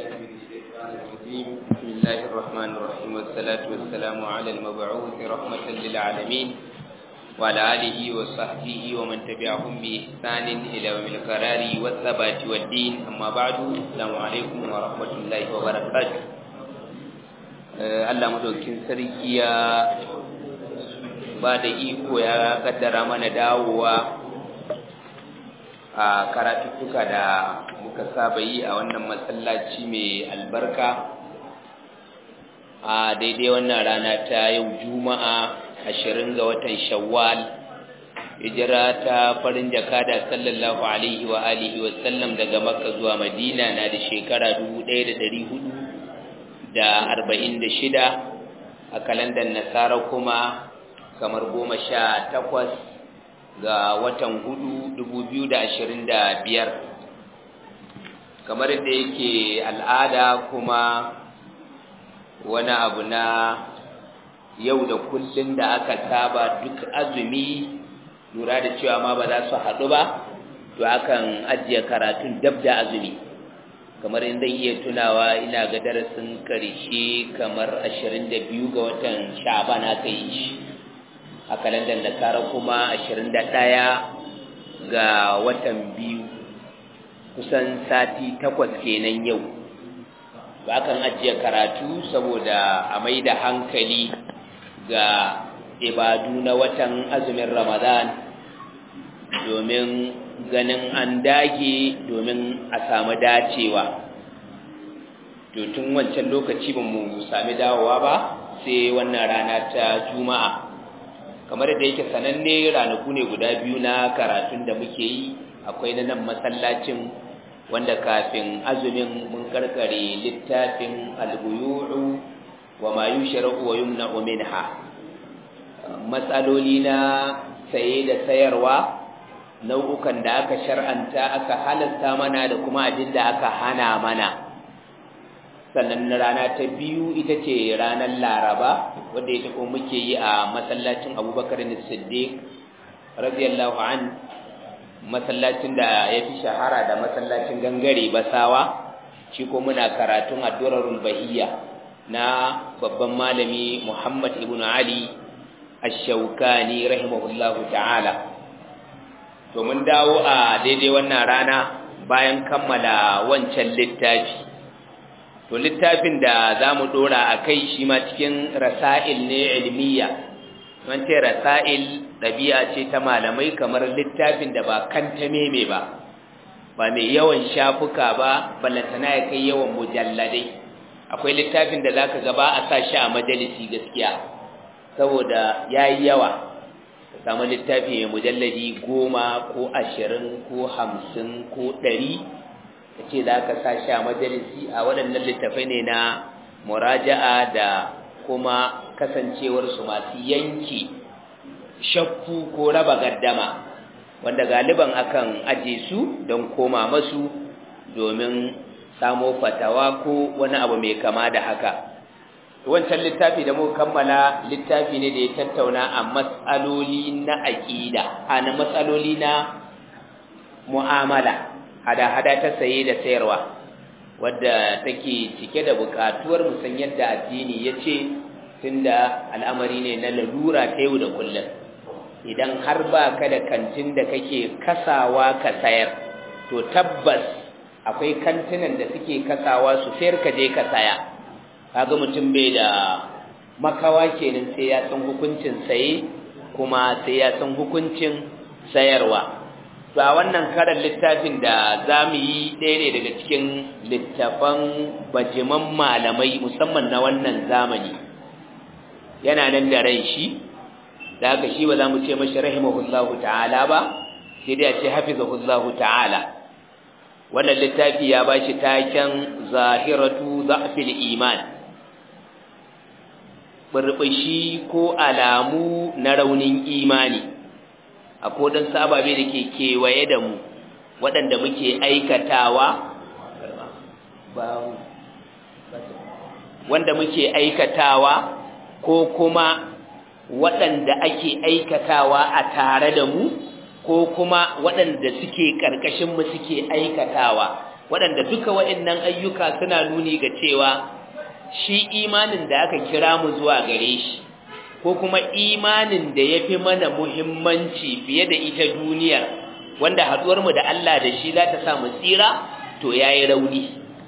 الرجيم بسم الله الرحمن الرحيم والصلاة والسلام على المبعوث رحمة للعالمين وعلى آله وصحبه ومن تبعهم بإحسان إلى يوم القرار والثبات والدين أما بعد السلام عليكم ورحمة الله وبركاته Allah madaukin sarki ya ba da iko ya kaddara mana dawowa a karatuttuka da muka saba yi a wannan masallaci mai albarka a daidai wannan rana ta yau juma'a ashirin ga watan shawwal hijira ta farin jaka da sallallahu alaihi wa alihi wa sallam daga makka zuwa madina na da shekara dubu ɗaya da ɗari hudu da arba'in da shida a kalandar nasara kuma kamar goma sha takwas ga watan hudu dubu biyu da ashirin da biyar kamar da yake al'ada kuma wani abu na yau da kullum da aka saba duk azumi lura da cewa ma ba za su haɗu ba to akan ajiye karatun dab da azumi kamar in zan iya tunawa ina ga darasin karshe kamar ashirin da biyu ga watan sha'ban aka yi shi a kalandar nasara kuma ashirin da ɗaya ga watan biyu kusan sati takwas kenan yau ba kan ajiye karatu saboda a mai da hankali ga ibadu na watan azumin ramadan domin ganin an dage domin a samu dacewa to tun wancan lokaci ba mu sami dawowa ba sai wannan rana ta juma'a kamar da yake sananne ranaku ne guda biyu na karatun da muke yi akwai na nan masallacin wanda kafin azumin mun karkare littafin al-buyu'u wa ma yushra'u wa yumna'u minha matsaloli na saye da sayarwa nau'ukan da aka shar'anta aka halasta mana da kuma abin da aka hana mana sannan rana ta biyu ita ce ranar laraba wadda ita kuma muke yi a masallacin abubakar siddiq radiyallahu an masallacin da ya fi shahara da masallacin gangare basawa shi ko muna karatun addurarul bahiyya na babban malami muhammad ibn ali ash-shawkani rahimahullahu ta'ala to mun dawo a daidai wannan rana bayan kammala wancan littafi to littafin da za mu dora a kai shi ma cikin rasa'il ne ilmiya man ce rasa'il ɗabi'a ce ta malamai kamar littafin da ba kanta meme ba ba mai yawan shafuka ba ballantana ya kai yawan mujalladai akwai littafin da za ka gaba a sa shi a majalisi gaskiya saboda ya yi yawa samu littafi mai mujalladi goma ko ashirin ko hamsin ko ɗari ka ce za ka sa shi a majalisi a waɗannan littafai ne na muraja'a da kuma kasancewarsu masu yanki shakku ko raba gaddama wanda galiban akan aje su don koma masu domin samo fatawa ko wani abu mai kama da haka wancan littafi da muka kammala littafi ne da ya tattauna a matsaloli na aƙida a na matsaloli na mu'amala hada-hada ta saye da sayarwa wadda take cike da buƙatuwar musan yadda addini ya ce tunda al'amari ne na lalura ta yau da kullum idan har ba ka da kantin da kake kasawa ka sayar to tabbas akwai kantinan da suke kasawa su sayar ka je ka saya kaga mutum bai da makawa kenan sai ya san hukuncin saye kuma sai ya san hukuncin sayarwa to a wannan karan littafin da za mu yi ɗaya ne daga cikin littafan bajiman malamai musamman na wannan zamani yana nan da rai shi da haka shi ba za mu ce mashi rahimahullahu ta'ala ba sai dai a ce hafizahullahu ta'ala wannan littafi ya ba shi taken zahiratu za'fil iman burbushi ko alamu na raunin imani a kodin sababe da ke kewaye da mu waɗanda muke aikatawa wanda muke aikatawa ko kuma waɗanda ake aikatawa a tare da mu ko kuma waɗanda suke ƙarƙashinmu suke aikatawa waɗanda duka waɗannan ayyuka suna nuni ga cewa shi imanin da aka kira mu zuwa gare shi ko kuma imanin da ya fi mana muhimmanci fiye da ita duniyar wanda haɗuwarmu da Allah da shi za ta sa mu tsira to ya yi rauni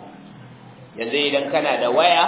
yanzu idan kana da waya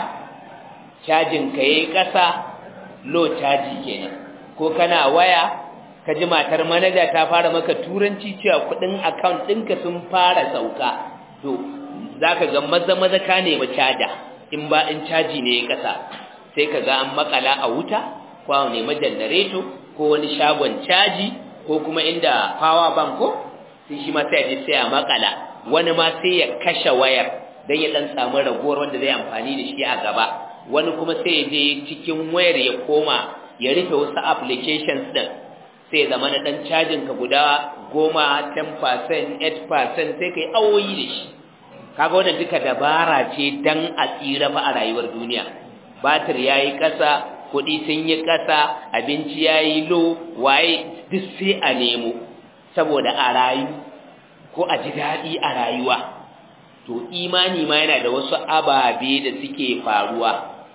cajin ka yi ƙasa low caji kenan ko kana waya ka ji matar manaja ta fara maka turanci cewa kuɗin account ɗinka sun fara sauka to za ka ga maza maza ka nemi caja in ba in caji ne ya ƙasa sai ka ga an makala a wuta ko a nemi janareto ko wani shagon caji ko kuma inda power bank ko sai shi ma sai ya sai a makala wani ma sai ya kashe wayar dan ya dan samu ragowar wanda zai amfani da shi a gaba wani kuma sai ya je cikin wayar ya koma ya rufe wasu applications din sai ya zama na dan cajin ka guda goma 10% 8% sai kai awoyi da shi kaga wannan duka dabara ce dan a tsira fa a rayuwar duniya batir yayi kasa kuɗi sun yi kasa abinci yayi lo waye duk sai a nemo saboda a rayu ko a ji daɗi a rayuwa to imani ma yana da wasu ababe da suke faruwa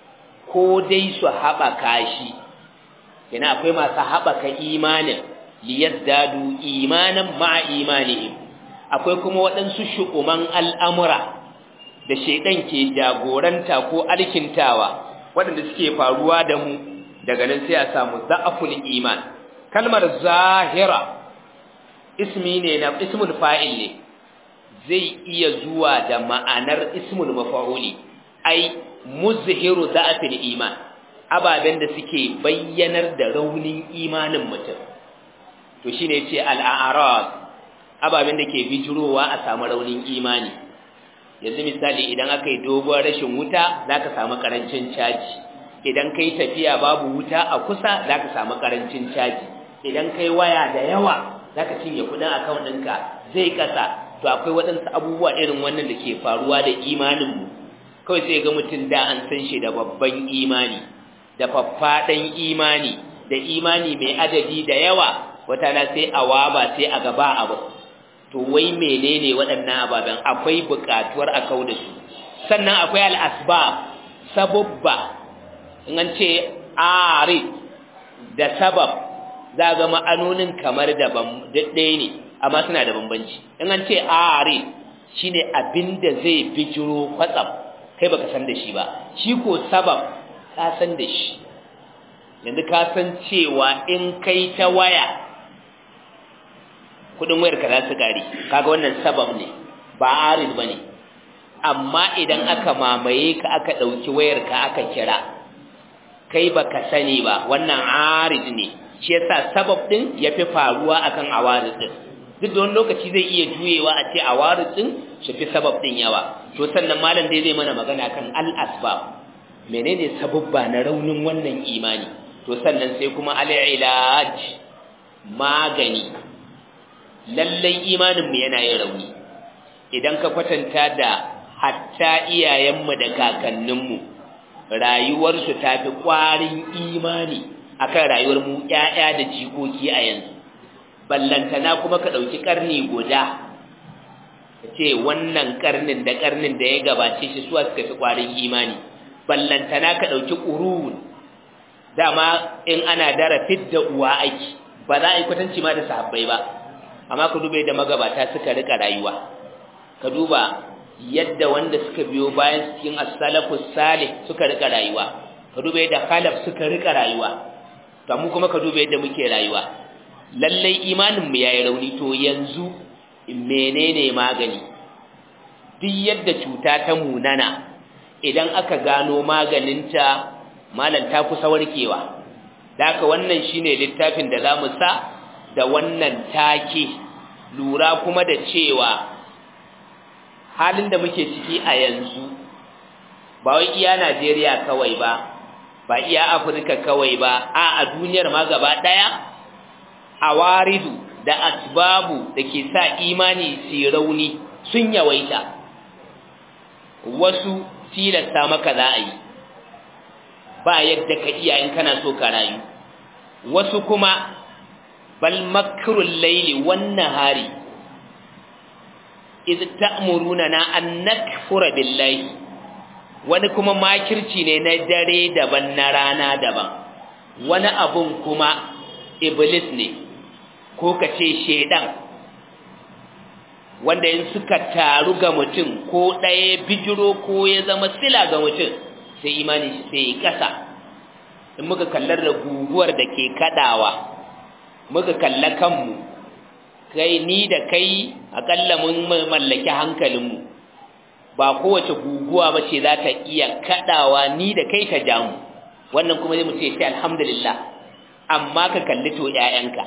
ko dai su haɓaka shi yana akwai masu haɓaka imanin liyazdadu imanan ma'a imanihim akwai kuma waɗansu shukuman al'amura da shaidan ke jagoranta ko alkintawa waɗanda suke faruwa da mu daga nan sai a samu za'aful iman kalmar zahira ismi ne na ismul fa'il ne zai iya zuwa da ma'anar ismul mafa'uli ai muzhiru za'afil iman ababen da suke bayyanar da raunin imanin mutum to shine yace al-a'rad ababen da ke bijirowa a samu raunin imani yanzu misali idan aka yi dogon rashin wuta zaka samu karancin caji idan kai tafiya babu wuta a kusa zaka samu karancin caji idan kai waya da yawa zaka cinye kudin account ɗinka zai kasa to akwai waɗansu abubuwa irin wannan da ke faruwa da imanin mu kawai sai ga mutum da an san shi da babban imani da faffaɗan imani da imani mai adadi da yawa wata na sai a waba sai a gaba abu to wai menene waɗannan ababen akwai buƙatuwar a kau da su sannan akwai al'asba sababba in an ce arid da sabab za ga ma'anonin kamar da ɗaya ne amma suna da bambanci in an ce arid shine abin da zai bijiro kwatsam kai baka san da shi ba shi ko sabab ka san da shi yanzu ka san cewa in kai ta waya kudin wayar ka za su gari kaga wannan sabab ne ba arid bane amma idan aka mamaye ka aka dauki wayar ka aka kira kai baka sani ba wannan arid ne shi yasa sabab din yafi faruwa akan awarid din duk da wani lokaci zai iya juyewa a ce awarid din shi fi sabab din yawa to sannan malam dai zai mana magana kan al asbab menene sababba na raunin wannan imani to sannan sai kuma al ilaj magani lallai imaninmu yana yin rauni idan ka kwatanta da hatta iyayenmu da kakanninmu rayuwarsu ta fi ƙwarin imani akan rayuwar mu ƴaƴa da jikoki a yanzu ballantana kuma ka ɗauki ƙarni guda ka ce wannan ƙarnin da ƙarnin da ya gabace shi suwa suka fi ƙwarin imani ballantana ka ɗauki ƙurun dama in ana dara fidda uwa aiki ba za a yi kwatanci ma da sahabbai ba amma ka duba yadda magabata suka rika rayuwa ka duba yadda wanda suka biyo bayan cikin as-salafus salih suka rika rayuwa ka duba yadda khalaf suka rika rayuwa to mu kuma ka duba yadda muke rayuwa lallai imanin mu yayi rauni to yanzu menene magani duk yadda cuta ta munana idan aka gano maganinta malam ta kusa warkewa da haka wannan shine littafin da zamu sa da wannan take lura kuma da cewa halin da muke ciki a yanzu ba wai iya Najeriya kawai ba ba iya Afirka kawai ba a a duniyar ma gaba daya awaridu da asbabu da ke sa imani su rauni sun yawaita wasu tilasta maka za a yi ba yadda ka iya in kana so ka rayu wasu kuma bal makrul laili wan nahari iz ta'muruna na an nakfura billahi wani kuma makirci ne na dare daban na rana daban wani abun kuma iblis ne ko kace shedan wanda in suka taru ga mutum ko ɗaya bijiro ko ya zama sila ga mutum sai imani shi sai ya kasa in muka kallar da guguwar da ke kadawa muka kalla kanmu kai ni da kai akalla mun mallaki hankalinmu ba kowace guguwa ba ce za ta iya kadawa ni da kai ta jamu wannan kuma zai mu ce sai alhamdulillah amma ka kalli to ƴaƴanka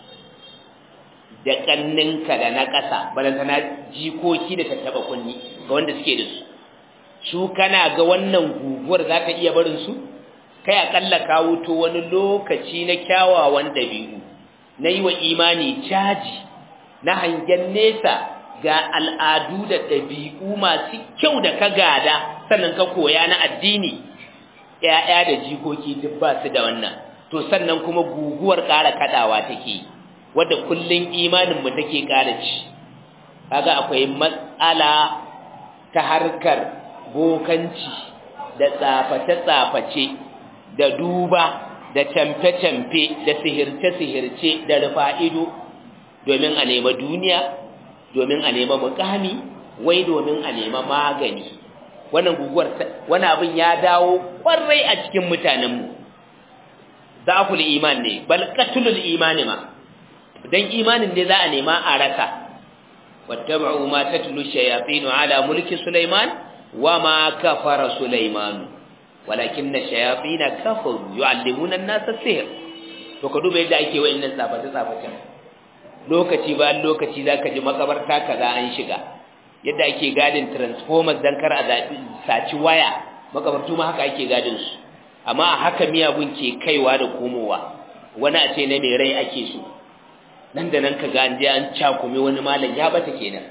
da kanninka da na ƙasa balantana jikoki da tattaba kunni ga wanda suke da su su kana ga wannan guguwar za ta iya barin su kai akalla ka wuto wani lokaci na kyawawan dabi'u na yi wa imani caji na hangen nesa ga al'adu da ɗabi'u masu kyau da ka gada sannan ka koya na addini ‘ya'ya da jikoki duk ba su da wannan to sannan kuma guguwar ƙara kaɗawa take wadda kullum imaninmu take ƙara ci kaga akwai matsala ta harkar bokanci da tsaface-tsaface da duba da camfe-camfe da sihirce-sihirce da rufa ido domin a nema duniya domin a nema mukami wai domin a nema magani wannan guguwar wani abin ya dawo kwarai a cikin mutanenmu zaful iman ne bal qatlul imani ma dan imanin ne za a nema a rasa wattaba'u ma tatlu shayatin ala mulki sulaiman wama kafara sulaiman walakinna shayatin kafaru yu'allimuna an-nasa sihr to ka duba yadda ake wa'annan tsafata tsafatan lokaci bayan lokaci zaka ji makabarta kaza an shiga yadda ake gadin transformers dan kar a saci waya makabartu ma haka ake gadin su amma a haka miyagun ke kaiwa da komowa wani a ce na mai rai ake so nan da nan ka ga an je an cakume wani malam ya bata kenan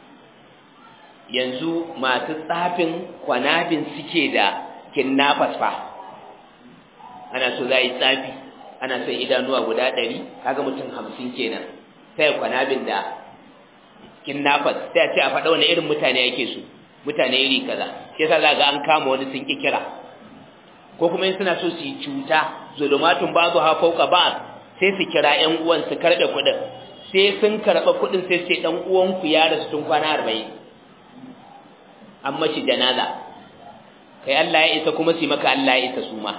yanzu masu tsafin kwanabin suke da kinnafas fa ana so za yi tsafi ana son idanuwa guda ɗari kaga mutum hamsin kenan sai kwanabin da kinnafas sai a ce a faɗa wani irin mutane yake su mutane iri kaza sai sa za ga an kama wani sun ki kira ko kuma in suna so su yi cuta zulumatun ba ha fauka ba sai su kira ƴan uwan su karɓe kuɗin sai sun karɓa kuɗin sai sai ɗan uwanku ya rasu tun kwana arba'in an mashi janaza kai Allah ya isa kuma su maka Allah ya isa su ma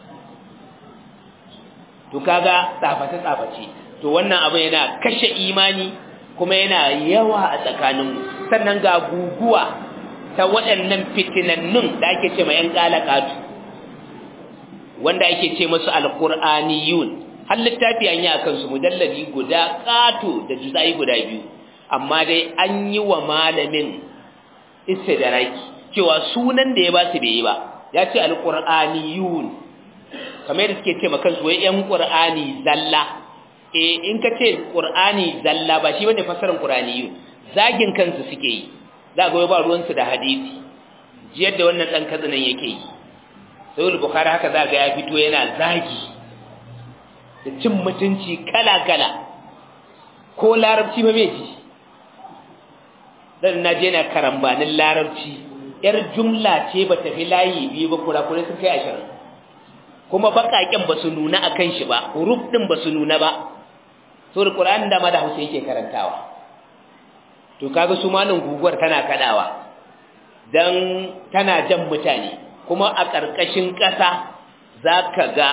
to kaga tsaface tsaface to wannan abu yana kashe imani kuma yana yawa a tsakaninmu sannan ga guguwa ta waɗannan fitinannun da ake ce ma 'yan ƙalaƙatu wanda ake ce masu alƙur'aniyun har littafi an yi a kansu mujalladi guda ƙato da juzai guda biyu amma dai an yi wa malamin istidraki cewa sunan da ya ba su bai yi ba ya ce alƙur'aniyun kamar da suke ce ma kansu wai 'yan ƙur'ani zalla eh in ka ce ƙur'ani zalla ba shi bane fasarar ƙur'aniyun zagin kansu suke yi za ga ba ruwansu da hadisi jiyar da wannan ɗan katsinan yake yi sai bukhari haka za ga ya fito yana zagi da cin mutunci kala-kala ko larabci ba mai ji dan na je na karambanin larabci yar jumla ce ba tafi layi biyu ba kurakurai sun kai ashirin kuma baƙaƙen ba su nuna a kan shi ba huruf ɗin ba su nuna ba saboda ƙur'anin da ma da hausa yake karantawa to kaga su malin guguwar tana kadawa dan tana jan mutane kuma a ƙarƙashin ƙasa za ka ga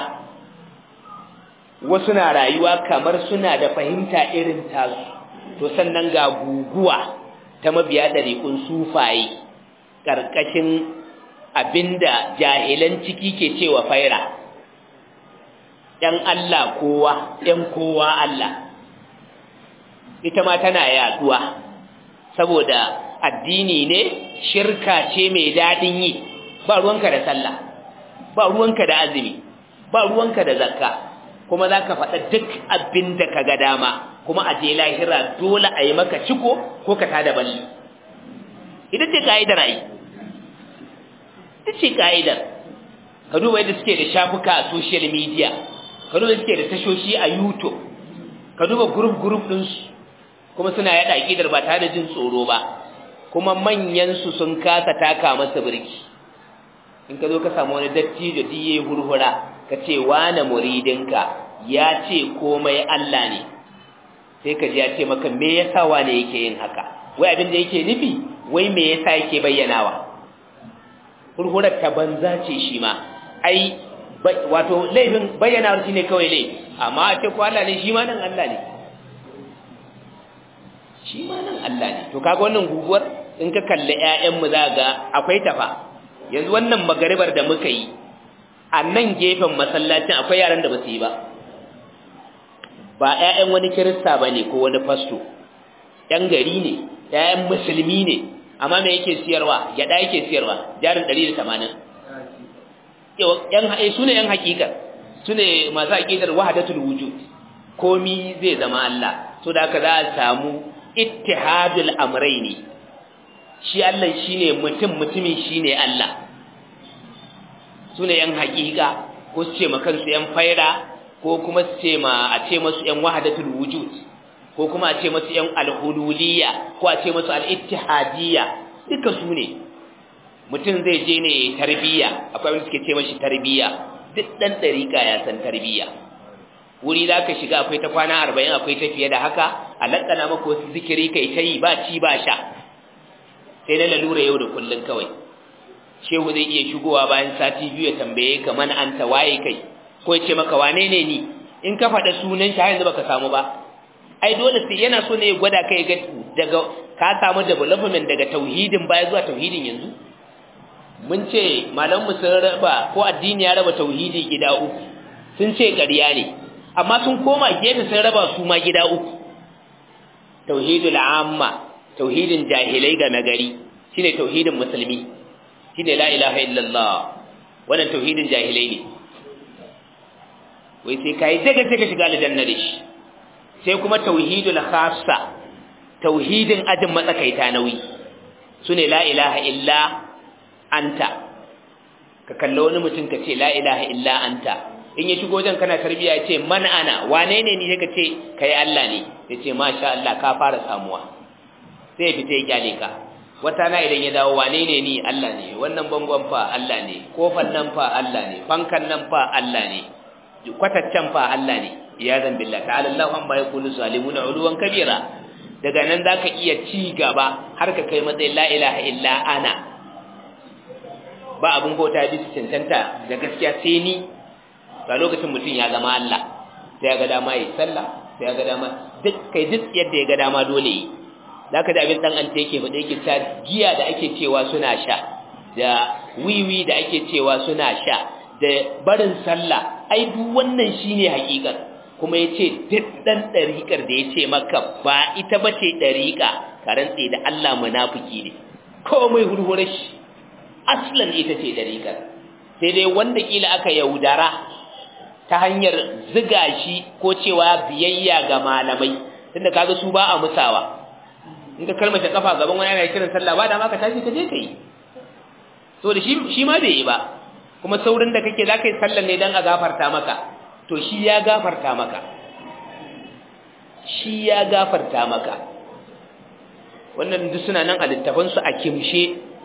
wasu na rayuwa kamar suna da fahimta irin tasu to sannan ga guguwa ta mabiya ɗariƙun sufaye ƙarƙashin abinda jahilan ciki ke cewa faira ‘yan Allah kowa, ‘yan kowa Allah, ita ma tana yaduwa saboda addini ne shirka ce mai daɗin yi ba ruwanka da sallah ba ruwanka da azumi ba ruwanka da zakka kuma za ka faɗa duk abin da ka ga dama kuma a je lahira dole a yi maka ciko ko ka tada balli ita ce ka'idar ai ita ce ka'idar ka duba yadda suke da shafuka a social media ka duba suke da tashoshi a youtube ka duba group group ɗinsu kuma suna yaɗa aƙidar ba tare da jin tsoro ba kuma manyansu sun kasa taka masa birki in ka zo ka samu wani dattijo diye hurhura ka ce wane muridinka ya ce komai Allah ne sai ka ji ya ce maka me yasa wane yake yin haka wai abin da yake nufi wai me yasa yake bayyanawa hurhurar ta banza ce shi ma ai wato laifin bayyanawa shi ne kawai laifi amma a ce ko Allah ne shi ma nan Allah ne shi ma nan Allah ne to kaga wannan guguwar in ka kalli ƴaƴanmu za ga akwai tafa yanzu wannan magaribar da muka yi a nan gefen masallacin akwai yaran da ba su yi ba ba ƴaƴan wani kirista ba ne ko wani fasto ƴan gari ne ƴaƴan musulmi ne amma me yake siyarwa gyaɗa yake siyarwa jarin ɗari da tamanin su ne ƴan hakikar su ne masu hakikar wahadatul wujud komi zai zama Allah so da haka za a samu ittihadul amrayni shi Allah shine mutum mutumin shine Allah sune yan hakika ko su ce ma kansu yan faira ko kuma su ce ma a ce masu yan wahdatul wujud ko kuma a ce masu yan alhululiyya ko a ce masu al-ittihadiyya duka su ne mutum zai je ne tarbiyya akwai wanda suke ce mashi tarbiyya duk dan dariƙa ya san tarbiyya wuri za ka shiga akwai ta kwana arba'in akwai ta fiye da haka a lakana maka wasu zikiri kai ta yi ba ci ba sha sai na lalura yau da kullum kawai shehu zai iya shigowa bayan sati biyu ya tambaye ka mana an ta waye kai ko ya ce maka wane ne ni in ka faɗa sunan shi har yanzu baka samu ba ai dole sai yana so ne ya gwada kai ga daga ka samu development daga tauhidin baya zuwa tauhidin yanzu mun ce malamu sun raba ko addini ya raba tauhidi gida uku sun ce ƙarya ne amma sun koma gefe sun raba su ma gida uku tauhidul amma tauhidin jahilai ga nagari shine tauhidin musulmi shine la ilaha illallah wannan tauhidin jahilai ne wai sai kai daga sai ka shiga aljanna da shi sai kuma tauhidul khassa tauhidin ajin matsakaita nauyi sune la ilaha illa anta ka kallo wani mutum ka ce la ilaha illa anta in ya shigo wajen kana tarbiya ya ce man ana wane ne ni ka ce kai Allah ne ya ce masha Allah ka fara samuwa sai ya fita ya kyale ka wata na idan ya dawo wane ne ni Allah ne wannan bangon fa Allah ne kofar nan fa Allah ne fankan nan fa Allah ne kwataccen fa Allah ne ya zan billah ta'ala Allah amma yakunu zalimuna uluwan kabira daga nan zaka iya ci gaba har ka kai matsayin la ilaha illa ana ba abun bauta bisa cancanta da gaskiya sai ni ga lokacin mutum ya zama Allah sai ya ga dama yi sallah sai ya ga dama duk kai duk yadda ya ga dama dole yi zaka da abin dan anta yake faɗa yake ta giya da ake cewa suna sha da wiwi da ake cewa suna sha da barin sallah ai duk wannan shine hakikar kuma yace duk dan dariƙar da yace maka ba ita bace dariƙa ka rantse da Allah munafiki ne komai hurhurar shi aslan ita ce dariƙar sai dai wanda kila aka yaudara ta hanyar ziga shi ko cewa biyayya ga malamai tunda kaga su ba a musawa in ka kalmata kafa gaban wani yana kiran sallah ba da ma ka tashi ka je ka yi so da shi shi ma bai yi ba kuma saurin da kake zaka yi sallar ne dan a gafarta maka to shi ya gafarta maka shi ya gafarta maka wannan duk suna nan a littafin su a kimshe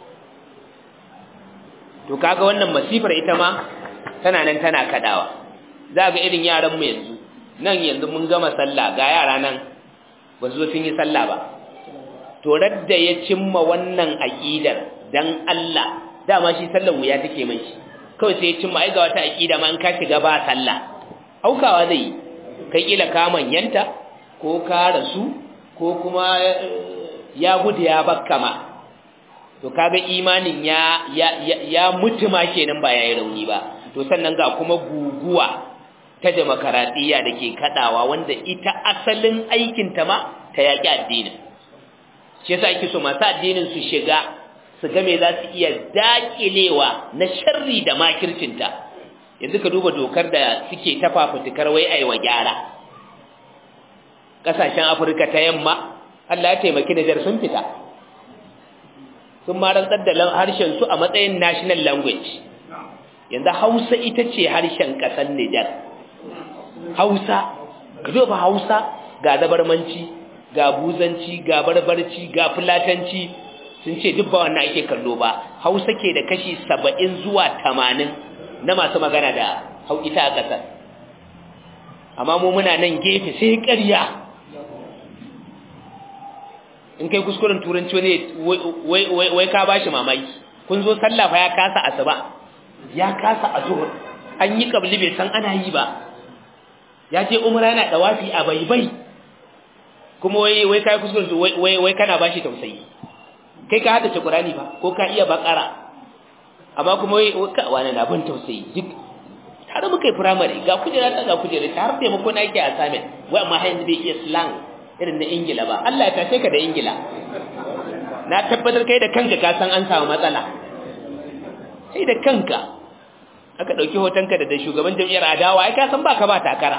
to kaga wannan masifar ita ma tana nan tana kadawa za ga irin yaran mu yanzu nan yanzu mun gama sallah ga yara nan ba su zo sun yi sallah ba to radda ya cimma wannan aqidar dan Allah dama shi sallar wuya take mai shi kawai sai ya cimma ai ga wata aqida ma in ka shiga ba sallah aukawa zai kai kila ka manyanta ko ka rasu ko kuma ya gudu ya bakka ma to kaga imanin ya ya ya mutu ma kenan ba yayi rauni ba to sannan ga kuma guguwa ta demokaradiyya da ke kadawa wanda ita asalin aikin ta ma ta yaki addinin shi yasa ake so masu addinin su shiga su ga me za su iya dakilewa na sharri da makircinta yanzu ka duba dokar da suke ta fafutukar wai aiwa gyara kasashen afirka ta yamma Allah ya taimaki Nijar sun fita sun ma rantsar da harshen su a matsayin national language yanzu Hausa ita ce harshen ƙasar Nijar Hausa ka duba Hausa ga zabarmanci ga buzanci ga barbarci ga fulatanci sun ce duk ba wannan ake kallo ba hausa ke da kashi saba'in zuwa tamanin na masu magana da hau ita a ƙasar amma mu muna nan gefe sai ƙarya in kai kuskuren turanci wani wai ka bashi mamaki kun zo sallah fa ya kasa asuba ya kasa azhur an yi kabli bai san ana yi ba ya je umra yana dawafi a baibai kuma wai wai kai kuskuren wai wai kana bashi tausayi kai ka hada Qur'ani ba ko ka iya bakara amma kuma wai wani na ban tausayi duk tare muka yi primary ga kujera ta ga kujera ta har taimako na yake assignment wai amma har yanzu bai iya slang irin na ingila ba Allah ya tashe ka da ingila na tabbatar kai da kanka ka san an samu matsala sai da kanka aka dauki hotonka da shugaban jam'iyyar adawa ai ka san baka ba takara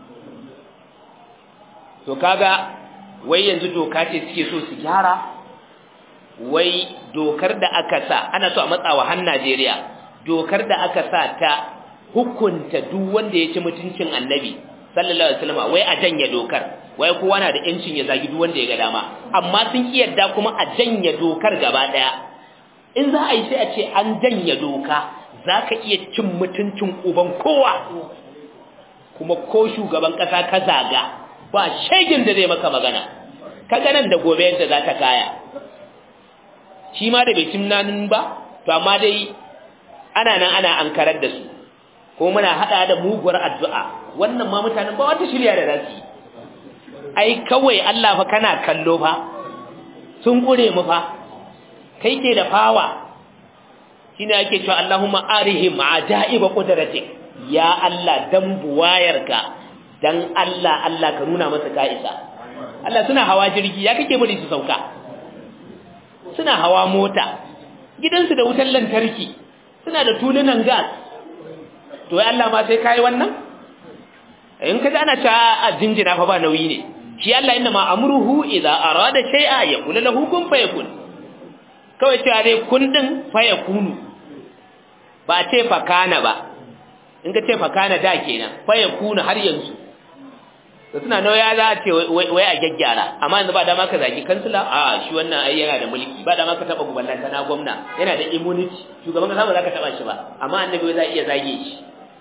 to kaga wai yanzu doka ce suke so su gyara wai dokar da aka sa ana so a matsawa har Najeriya dokar da aka sa ta hukunta duk wanda ya ci mutuncin annabi sallallahu alaihi wasallam wai a janye dokar wai kowa na da yancin ya zagi duk wanda ya ga dama amma sun ki yadda kuma a janye dokar gaba daya in za a yi sai a ce an janye doka zaka iya cin mutuncin uban kowa kuma ko shugaban kasa ka zaga ba shegin da zai maka magana kaga nan da gobe yadda za ta kaya shi ma da bai cin nanin ba to amma dai ana nan ana ankarar da su ko muna hada da muguwar addu'a wannan ma mutanen ba wata shirya da zasu ai kawai Allah fa kana kallo fa sun kure mu fa kai ke da fawa shine ake cewa Allahumma arihim ajaiba qudratik ya Allah dan buwayarka dan Allah Allah ka nuna masa ka'isa Allah suna hawa jirgi ya kake bari su sauka suna hawa mota gidansu da wutar lantarki suna da tulunan gas to ya Allah ma sai kai wannan in ka ana cewa a jinjina fa ba nauyi ne shi Allah inna ma amruhu idza arada shay'a yaqulu lahu kun fayakun kawai cewa dai kun din fayakunu ba ce fa kana ba in ka ce fa kana da kenan fayakunu har yanzu to suna nauya za a ce wai a gyaggyara amma yanzu ba dama ka zagi kansila a shi wannan ai yana da mulki ba dama ka taba gubannanta na gwamna yana da immunity shugaban kasa ba za ka taba shi ba amma annabi za iya zage shi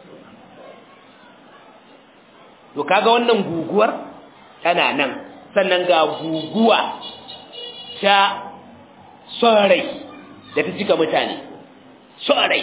to kaga wannan guguwar tana nan sannan ga guguwa ta sorai da ta cika mutane sorai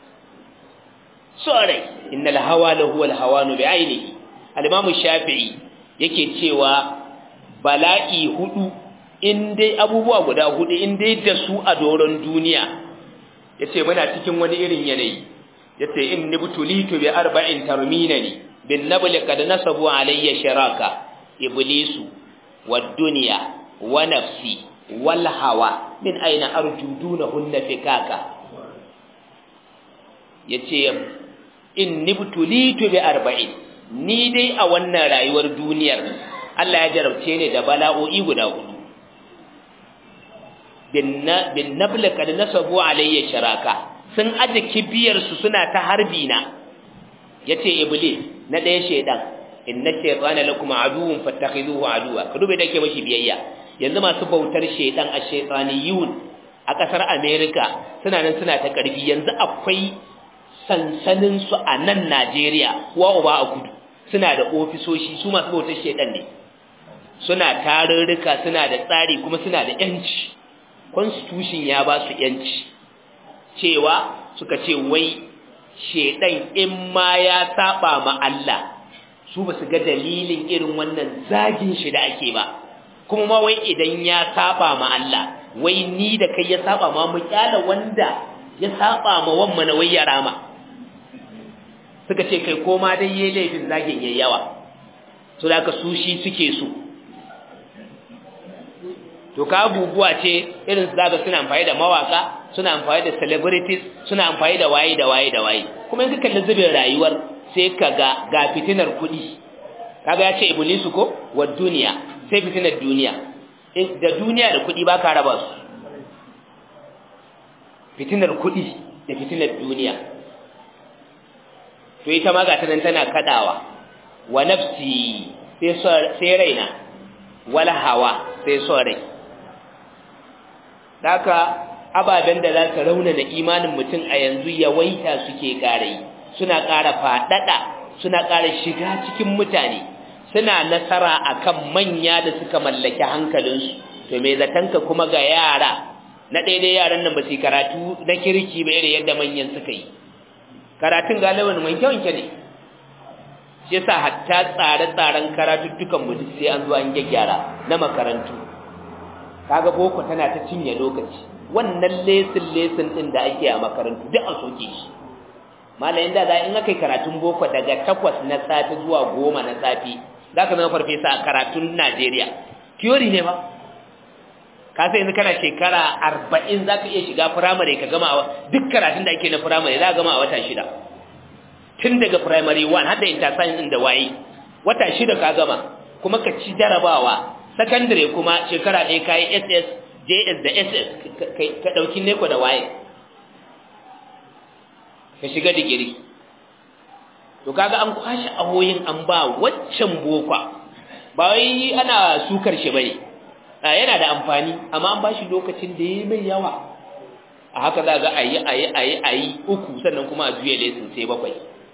sorai innal hawa lahu wal hawanu bi ainihi al-imam shafi'i yake cewa bala'i hudu in dai abubuwa guda hudu in dai da su a doron duniya yace muna cikin wani irin yanayi yace in nibtulitu bi arba'in tarminani bin nabl kad nasabu alayya sharaka iblisu wad dunya wa nafsi wal hawa min aina arjudunahunna fikaka yace in nibtulitu bi arba'in ni dai a wannan rayuwar duniyar Allah ya jarabce ni da bala'o'i guda hudu bin nabl kad nasabu alayya sharaka sun aje kibiyar su suna ta harbi na yace iblis na daya shedan inna shaytana lakum aduwwun fattakhiduhu aduwa ka dube dake mashi biyayya yanzu masu bautar shedan a shaytaniyun a kasar America suna nan suna ta karfi yanzu akwai sansanin su a nan Najeriya wa uba a kudu suna da ofisoshi su masu bautar shedan ne suna tarurruka suna da tsari kuma suna da yanci constitution ya ba su yanci cewa suka ce wai shedan in ma ya saba ma Allah su ba su ga dalilin irin wannan zagin shi da ake ba kuma ma wai idan ya saba ma Allah wai ni da kai ya saba ma mu kyala wanda ya saba ma wamma na wai ya rama suka ce kai koma dai yayi laifin zagin yayi yawa so da ka su shi suke so to ka abubuwa ce irin su zaga suna amfani da mawaka suna amfani da celebrities suna amfani da waye da waye da waye kuma in ka kalli zubin rayuwar sai ka ga ga fitinar kuɗi kaga ya ce iblisu ko wa duniya sai fitinar duniya da duniya da kuɗi ba ka raba su fitinar kuɗi da fitinar duniya to ita ma ga ta nan tana kadawa wa nafsi sai raina wala hawa sai son rai haka ababen da za ka raunana imanin mutum a yanzu yawaita suke ƙara yi suna ƙara faɗaɗa suna ƙara shiga cikin mutane suna nasara akan manya da suka mallaki hankalinsu to me zatanka kuma ga yara na daidai yaran nan ba su karatu na kirki ba irin yadda manyan suka yi karatun galibin wanke wanke ne shi yasa hatta tsare-tsaren karatuttukan mu sai an zo an gyaggyara na makarantu kaga boko tana ta cinye lokaci wannan lesin lesin din da ake a makarantu duk a soke shi malayin da za in aka yi karatun boko daga takwas na safi zuwa goma na safi za ka zama farfesa a karatun najeriya theory ne ba ka sai yanzu kana shekara arba'in za ka iya shiga firamare ka gama duk karatun da ake na firamare za ka gama a wata shida tun daga primary one har da interscience din da waye wata shida ka gama kuma ka ci jarabawa secondary kuma shekara ɗaya ka yi ss js da ss ka ɗauki neko da waye ka shiga digiri to kaga an kwashe ahoyin an ba waccan bokwa ba wai ana sukar shi bane yana da amfani amma an bashi lokacin da yayi mai yawa a haka za ga ayi ayi ayi ayi uku sannan kuma a juye lesson sai bakwai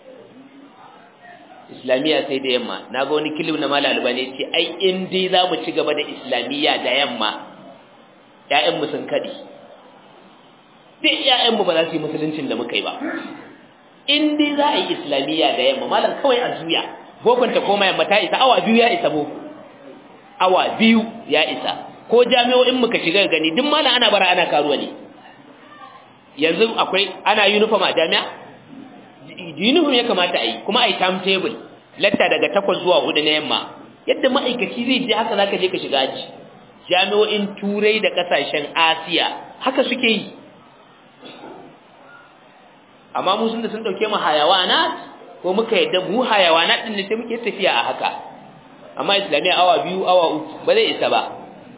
islamiyya sai da yamma na ga wani kilim na malal bane ce ai in dai za mu ci gaba da islamiyya da yamma ƴaƴan mu sun kadi duk ƴaƴan mu ba za su yi musuluncin da muka yi ba in dai za a yi islamiyya da yamma malam kawai a juya bokon ta koma yamma ta isa awa biyu ya isa boko awa biyu ya isa ko jami'o'in muka shiga gani duk malam ana bara ana karuwa ne yanzu akwai ana uniform a jami'a uniform ya kamata a yi kuma a yi timetable latta daga takwas zuwa hudu na yamma yadda ma'aikaci zai je haka zaka je ka shiga aji jami'o'in turai da kasashen asiya haka suke yi amma mu sun da sun dauke mu hayawanat ko muka yadda mu hayawanat din ne sai muke tafiya a haka amma islamiyya awa biyu awa uku ba zai isa ba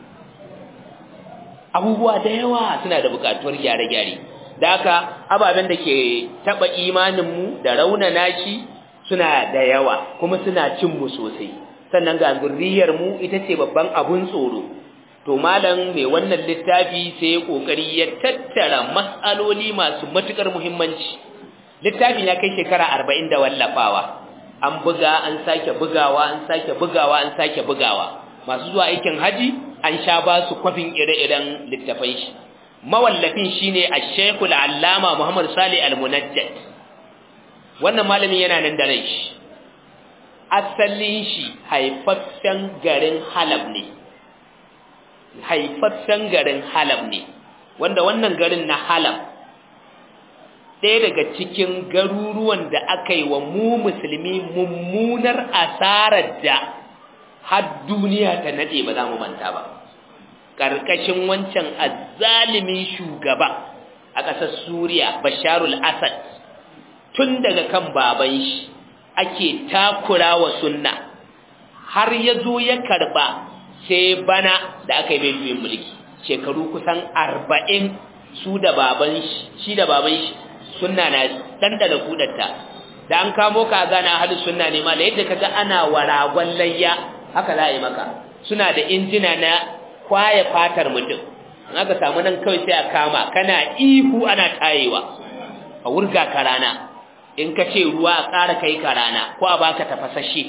abubuwa da yawa suna da bukatuwar gyare-gyare da haka ababen da ke taba imaninmu da raunana shi suna da yawa kuma suna cin mu sosai sannan ga zurriyar mu ita ce babban abun tsoro to malam mai wannan littafi sai ya kokari ya tattara mas'aloli masu matukar muhimmanci littafin ya kai shekara 40 da wallafawa an buga an sake bugawa an sake bugawa an sake bugawa masu zuwa aikin haji an sha ba su kwafin ire-iren littafai shi mawallafin shine Ash-Shaykh al-Allama Muhammad Salih Al-Munajjad wannan malamin yana nan da rai shi asalin shi haifaffen garin Halab ne haifaffen garin Halab ne wanda wannan garin na Halab ɗaya daga cikin garuruwan da aka yi wa mu musulmi mummunar asarar da har duniya ta nade ba za mu manta ba ƙarƙashin wancan azzalimin shugaba a ƙasar Suriya Basharul Asad tun daga kan baban shi ake takura wa sunna har ya zo ya karɓa sai bana da aka yi mai juyin mulki shekaru kusan arba'in su da baban shi shi da baban shi sunna na ɗanɗana kudatta da an kamo ka gana hadu sunna ne ma da yadda kaga ana waragon layya haka za a yi maka suna da injina na kwaye fatar mutum in aka samu nan kawai sai a kama kana ihu ana tayewa a wurga ka rana in ka ce ruwa a ƙara kai ka rana ko a baka tafasashe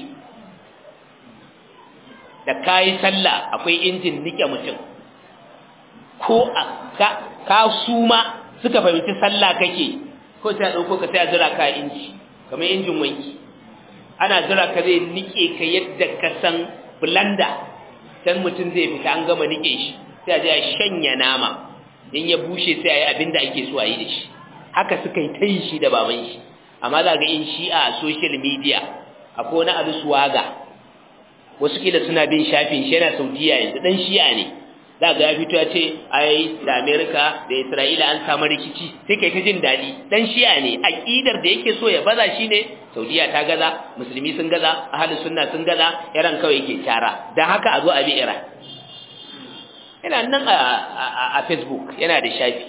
da kayi sallah akwai injin nike mutum ko a ka, ka suma suka fahimci sallah kake ko sai a ɗauko ka sai a jira ka inji kamar injin wanki ana jira ka zai nike ka yadda ka san blender can mutum zai fita an gama nike shi sai a je a shanya nama in ya bushe sai a yi abin da ake so a yi da shi haka suka yi ta yi shi da baban shi amma za ga in shi a social media akwai wani abu suwaga wasu kila suna bin shafin shi yana saudiya yanzu dan shi'a ne za ga ya fito ya ce ai da amerika da isra'ila an samu rikici sai kai ta jin daɗi dan shi'a ne aƙidar da yake so ya baza shi ne saudiya ta gaza musulmi sun gaza ahalin sunna sun gaza iran kawai yake tara don haka a zo a bi iran yana nan a facebook yana da shafi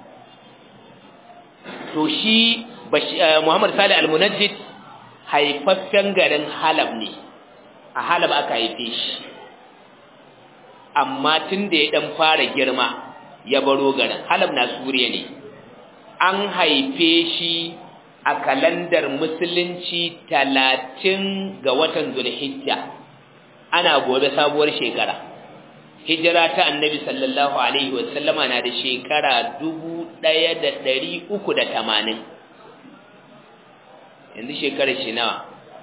to shi muhammad salih al-munajjid haifaffen garin halab ne a halab aka haife shi amma tun da ya dan fara girma ya baro garin halab na suriya ne an haife shi a kalandar musulunci talatin ga watan zulhijja ana gobe sabuwar shekara hijira ta annabi sallallahu alaihi wasallama na da shekara dubu ɗaya da ɗari uku da tamanin yanzu shekarar shi nawa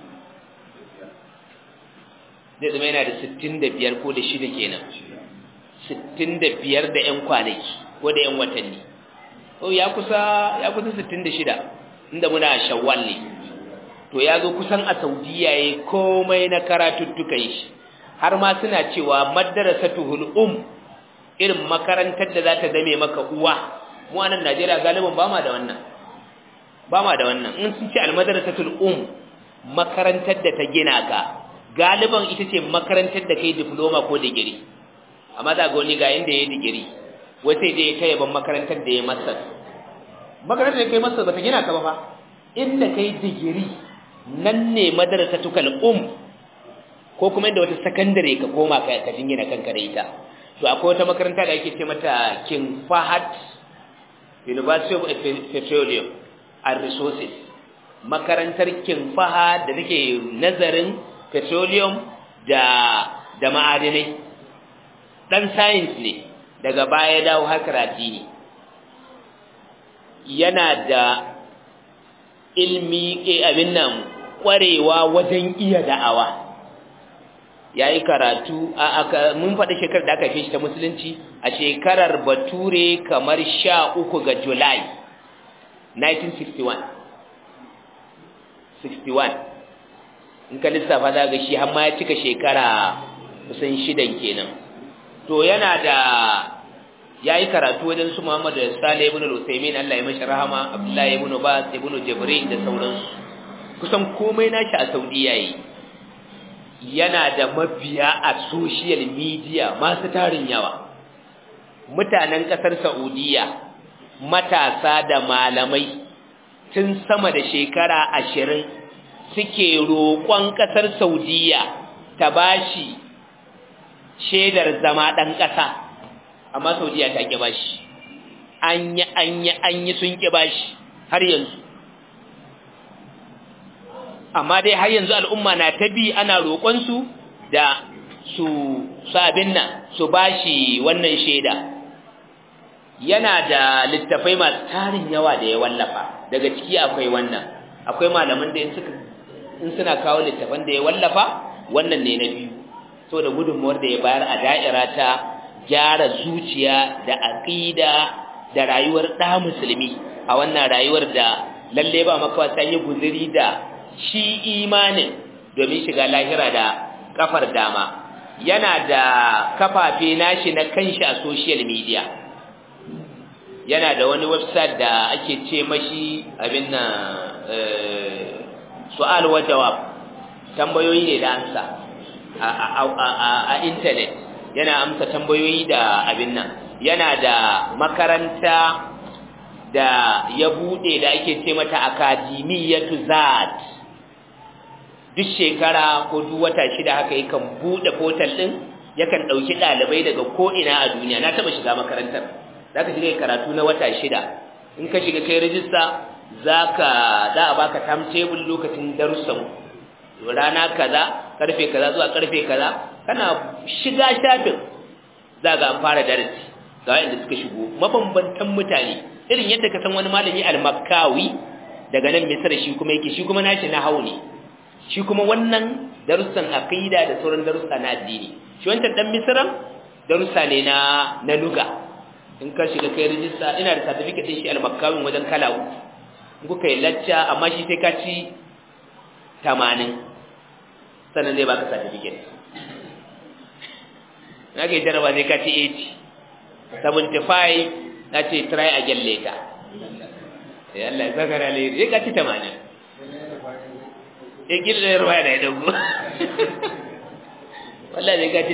zai zama yana da sittin da biyar ko da shida kenan sittin da biyar da ‘yan kwanaki ko da ‘yan watanni ya kusa ya kusa sittin da shida inda muna shawwal ne to ya zo kusan a saudiya ya komai na karatuttukan shi har ma suna cewa madarasatuhul um irin makarantar da za ta zame maka uwa mu a nan Najeriya galibin ba ma da wannan ba ma da wannan in sun ce almadarasatul um makarantar da ta gina ka galiban ita ce makarantar da kai diploma ko digiri amma za ga wani ga inda ya digiri wata je ya kai ban makarantar da ya masa makarantar da kai masa ba ta gina ka ba fa inda kai digiri nan ne madarasatukal um ko kuma inda wata sakandare ka koma ka ka jingina kanka da ita to akwai wata makaranta da ake ce mata King Fahad University of Petroleum and Resources makarantar King Fahad da take nazarin petroleum da da ma'adinai dan science ne daga baya dawo harkar addini yana da ilmi eh abin nan kwarewa wajen iya da'awa yayi karatu a aka mun faɗi shekarar da aka fi shi ta musulunci a shekarar bature kamar 13 ga July 1961 61 in ka lissafa za ga shi har ma ya cika shekara kusan shidan kenan to yana da yayi karatu wajen su Muhammad Salih ibn al-Uthaymeen Allah ya mashi rahama Abdullahi ibn Bas ibn Jibrin da sauransu kusan komai nashi a Saudi yayi yana da mabiya a social media masu tarin yawa mutanen kasar Saudiya matasa da malamai tun sama da shekara ashirin suke roƙon ƙasar Saudiya ta bashi shaidar zama ɗan ƙasa amma Saudiya ta ƙi bashi an yi an yi an yi sun ƙi bashi har yanzu amma dai har yanzu al'umma na ta bi ana roƙonsu da su sabin nan su bashi wannan shaida yana da littafai masu tarin yawa da ya wallafa daga ciki akwai wannan akwai malaman da in suna kawo littafan da ya wallafa wannan ne na biyu so da gudunmuwar da ya bayar a da'ira ta gyara zuciya da aqida da rayuwar ɗa musulmi a wannan rayuwar da lalle ba makawa sai yi guzuri da shi imanin domin shiga lahira da kafar dama yana da kafafe nashi na kanshi a social media yana da wani website da ake ce mashi abin nan su'al wa jawab tambayoyi ne da amsa a internet yana amsa tambayoyi da abin nan yana da makaranta da ya bude da ake ce mata akademiyatu zat duk shekara ko duk wata shida haka yakan bude portal din yakan dauki dalibai daga ko ina a duniya na taba shiga makarantar zaka shiga karatu na wata shida in ka shiga kai rijista zaka da a baka timetable lokacin darussan rana kaza karfe kaza zuwa karfe kaza kana shiga shafin zaka an fara darasi ga wanda suka shigo mabambantan mutane irin yadda ka san wani malami al-makkawi daga nan misra shi kuma yake shi kuma nashi na hauni shi kuma wannan darussan aqida da sauran darussa na addini shi wancan dan misran darussa ne na na luga in ka shiga kai rijista ina da certificate din shi al-makkawi wajen kala uku in kuka yi lacca amma shi sai ka ci 80 sannan zai baka certificate na ke jaraba zai ka ci 80 75 na ce try again later ya Allah ya zakara ne zai ka ci 80 ya gina da ruwa da ya dago wallah zai ka ci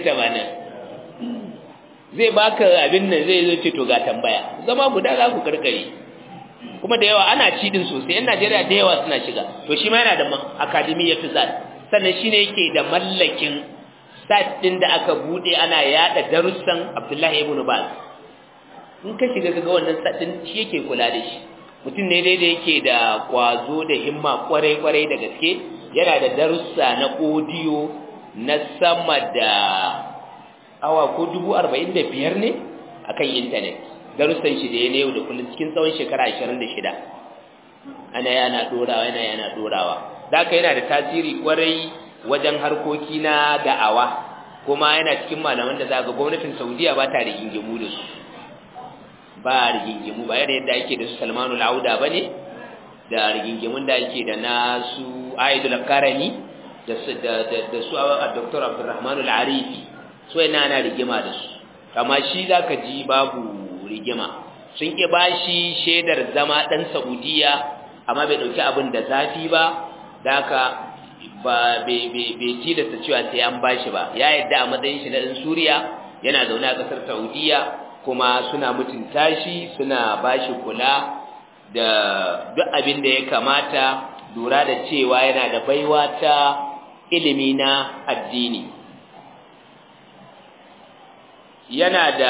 80 zai baka abin nan zai zo ce to ga tambaya zama guda za ku karkare kuma da yawa ana ci din sosai yan Najeriya da yawa suna shiga to shi ma yana da academy ya tuzal sannan shine yake da mallakin site din da aka bude ana yada darussan Abdullahi ibn Baz in ka shiga kaga wannan sadin shi yake kula da shi mutum ne dai da yake da kwazo da himma kwarai kwarai da gaske yana da darussa na audio na sama da awa ko dubu arba'in da biyar ne akan intanet darussan shi da ya ne yau da kullum cikin tsawon shekara ashirin da shida ana yana dorawa yana yana dorawa da haka yana da tasiri kwarai wajen harkoki na da'awa kuma yana cikin malaman da za ga gwamnatin saudiya ba ta rigingimu da su ba rigingimu ba yadda yadda ake da su salmanu lauda ba ne da rigingimun da ake da na su aidul karani da su a dr abdurrahmanu al'arifi so yana ana rigima da su kama shi za ka ji babu rigima sun ƙi ba shi shaidar zama ɗan saudiya amma bai ɗauki abin da zafi ba da haka ba bai tilasta cewa sai an ba shi ba ya yadda a matsayin shi na ɗan suriya yana zaune a ƙasar saudiya kuma suna mutunta shi suna ba shi kula da duk abin da ya kamata lura da cewa yana da baiwa ta ilimi na addini yana da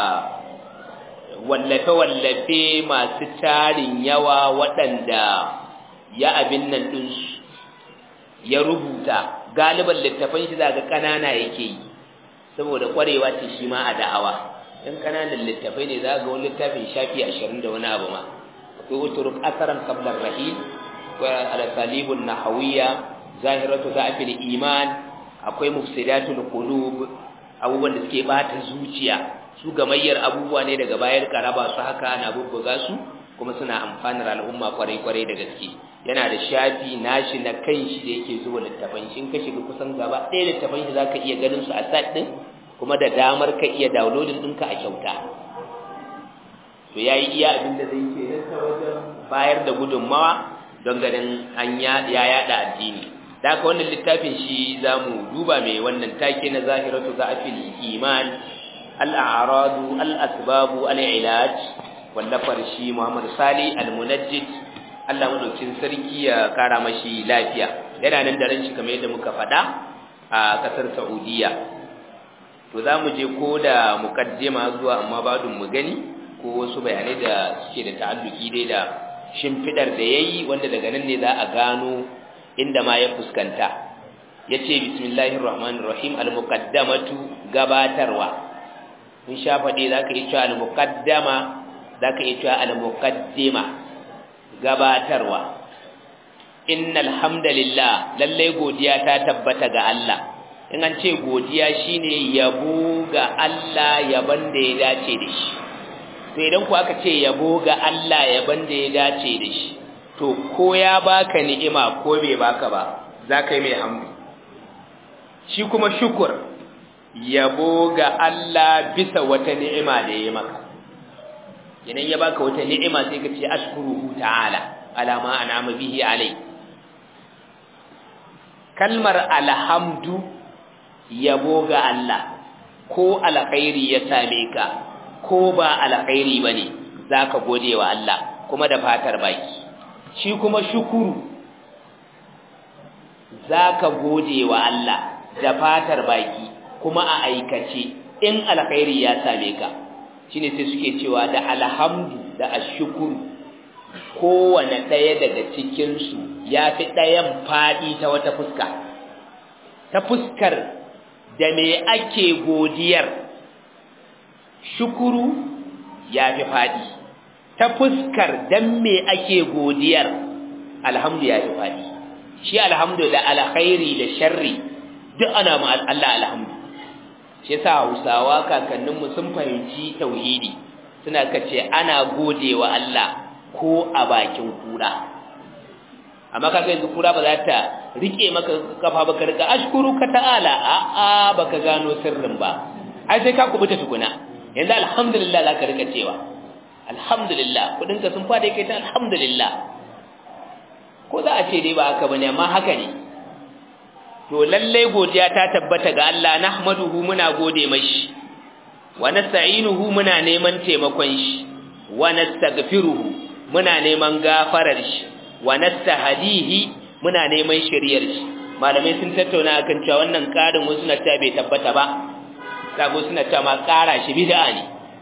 wallafe-wallafe masu tarin yawa waɗanda ya abin nan ɗinsu ya rubuta galiban littafan shi zaga ƙanana yake yi saboda ƙwarewa ce shi ma a da'awa in ƙananan littafai ne za ga wani littafin shafi ashirin da wani abu ma akwai uturuk asaran kablar rahil akwai al-salibun nahawiyya zahiratu za'fil iman akwai mufsidatul qulub abubuwan da suke bata zuciya su gamayyar abubuwa ne daga bayar karaba su haka ana bubbuga su kuma suna amfanar al'umma kwarai-kwarai da gaske yana da shafi nashi na kan shi da yake zuwa littafan shi in ka shiga kusan gaba ɗaya littafan shi zaka iya ganin su a sat ɗin kuma da damar ka iya downloading ɗinka a kyauta to yayi iya abin da zai ke ta wajen bayar da gudunmawa don ganin an ya yada addini da haka wannan littafin shi zamu duba mai wannan take na zahiratu za'fil iman al-a'radu al-asbabu al-ilaj wallafar shi Muhammad Sali al-Munajjid Allah madaukin sarki ya kara mashi lafiya yana nan da ran shi kamar yadda muka faɗa a kasar Saudiya to zamu je ko da mukaddima zuwa amma badun mu gani ko wasu bayanai da suke da ta'alluki dai da shimfidar da yayi wanda daga nan ne za a gano inda ma ya fuskanta yace bismillahir rahmanir rahim al-muqaddamatu gabatarwa in sha faɗi zaka yi cewa al-muqaddama zaka iya cewa al-muqaddima gabatarwa innal hamdalillah lalle godiya ta tabbata ga Allah in an ce godiya shine yabo ga Allah yaban da ya dace da shi to idan ku aka ce yabo ga Allah yaban da ya dace da shi to ko ya baka ni'ima ko bai baka ba zaka yi mai hamdu shi kuma shukur yabo ga Allah bisa wata ni'ima da ya maka idan ya baka wata ni'ima sai ka ce ashkuruhu ta'ala ala ma an'ama bihi alai kalmar alhamdu yabo ga Allah ko alkhairi ya same ka ko ba alkhairi bane zaka gode wa Allah kuma da fatar baki shi kuma shukuru zaka gode wa Allah da fatar baki kuma a aikace in alkhairi ya same ka shine sai suke cewa da alhamdu da ashkuru kowane ɗaya daga cikinsu ya fi ɗayan faɗi ta wata fuska ta fuskar da me ake godiyar shukuru ya fi faɗi ta fuskar dan me ake godiyar alhamdu ya fi faɗi shi alhamdu da alkhairi da sharri duk ana ma Allah alhamdu shi yasa Hausawa kakanninmu sun fahimci tauhidi suna kace ana godewa Allah ko a bakin kura amma kaga yanzu kura ba za ta rike maka kafa baka riga ashkuruka ta'ala a a baka gano sirrin ba ai sai ka kubuta tukuna yanzu alhamdulillah zaka rika cewa alhamdulillah kudin ka sun fada kai ta alhamdulillah ko za a ce dai ba haka bane amma haka ne to lalle godiya ta tabbata ga Allah nahmaduhu muna gode mashi wa nasta'inuhu muna neman taimakon shi wa nastaghfiruhu muna neman gafarar shi wa nastahdihi muna neman shiriyar shi malamai sun tattauna akan cewa wannan karin wasu na ta bai tabbata ba sabo suna ta ma kara shi bid'a ne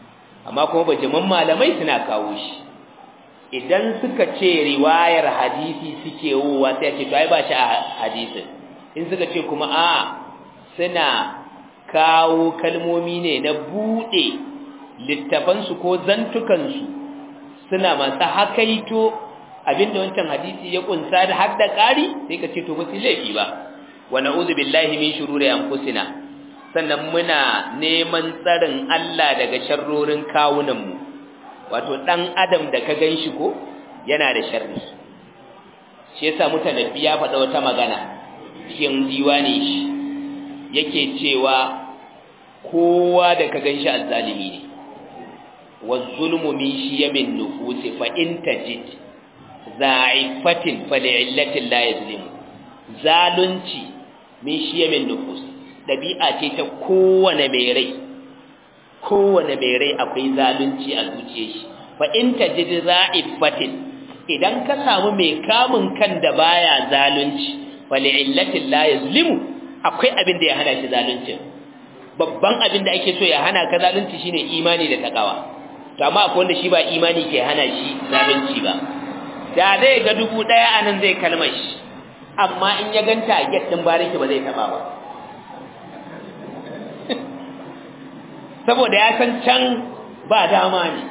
amma kuma bajiman malamai suna kawo shi idan suka ce riwayar hadisi suke wowa sai ce to ai ba shi a hadisin in suka ce kuma a suna kawo kalmomi ne na bude littafansu ko zantukansu suna masu hakaito abinda wancan hadisi ya kunsa da har da ƙari sai ka ce to ba su laifi ba wa na'udhu billahi min shururi anfusina sannan muna neman tsarin Allah daga sharrorin kawunanmu wato dan adam da ka ganshi ko yana da sharri shi yasa mutanabbi ya faɗa wata magana cikin diwani shi yake cewa kowa da ka ganshi azzalimi ne waz-zulmu min shiyamin nufusi fa in tajid za'ifatin fa li'illatin la yazlimu zalunci min shiyamin nufus dabi'a ce ta kowane mai rai kowane mai rai akwai zalunci a zuciyar shi fa in tajid za'ifatin idan ka samu mai kamun kan da baya zalunci fa li'illatin la yazlimu akwai abin da ya hana shi zalunci babban abin da ake so ya hana ka zalunci shine imani da takawa to amma akwai wanda shi ba imani ke hana shi zalunci ba da zai ga dubu daya anan zai kalmar shi amma in ya ganta a get din bariki ba zai taba ba saboda ya san can ba dama ne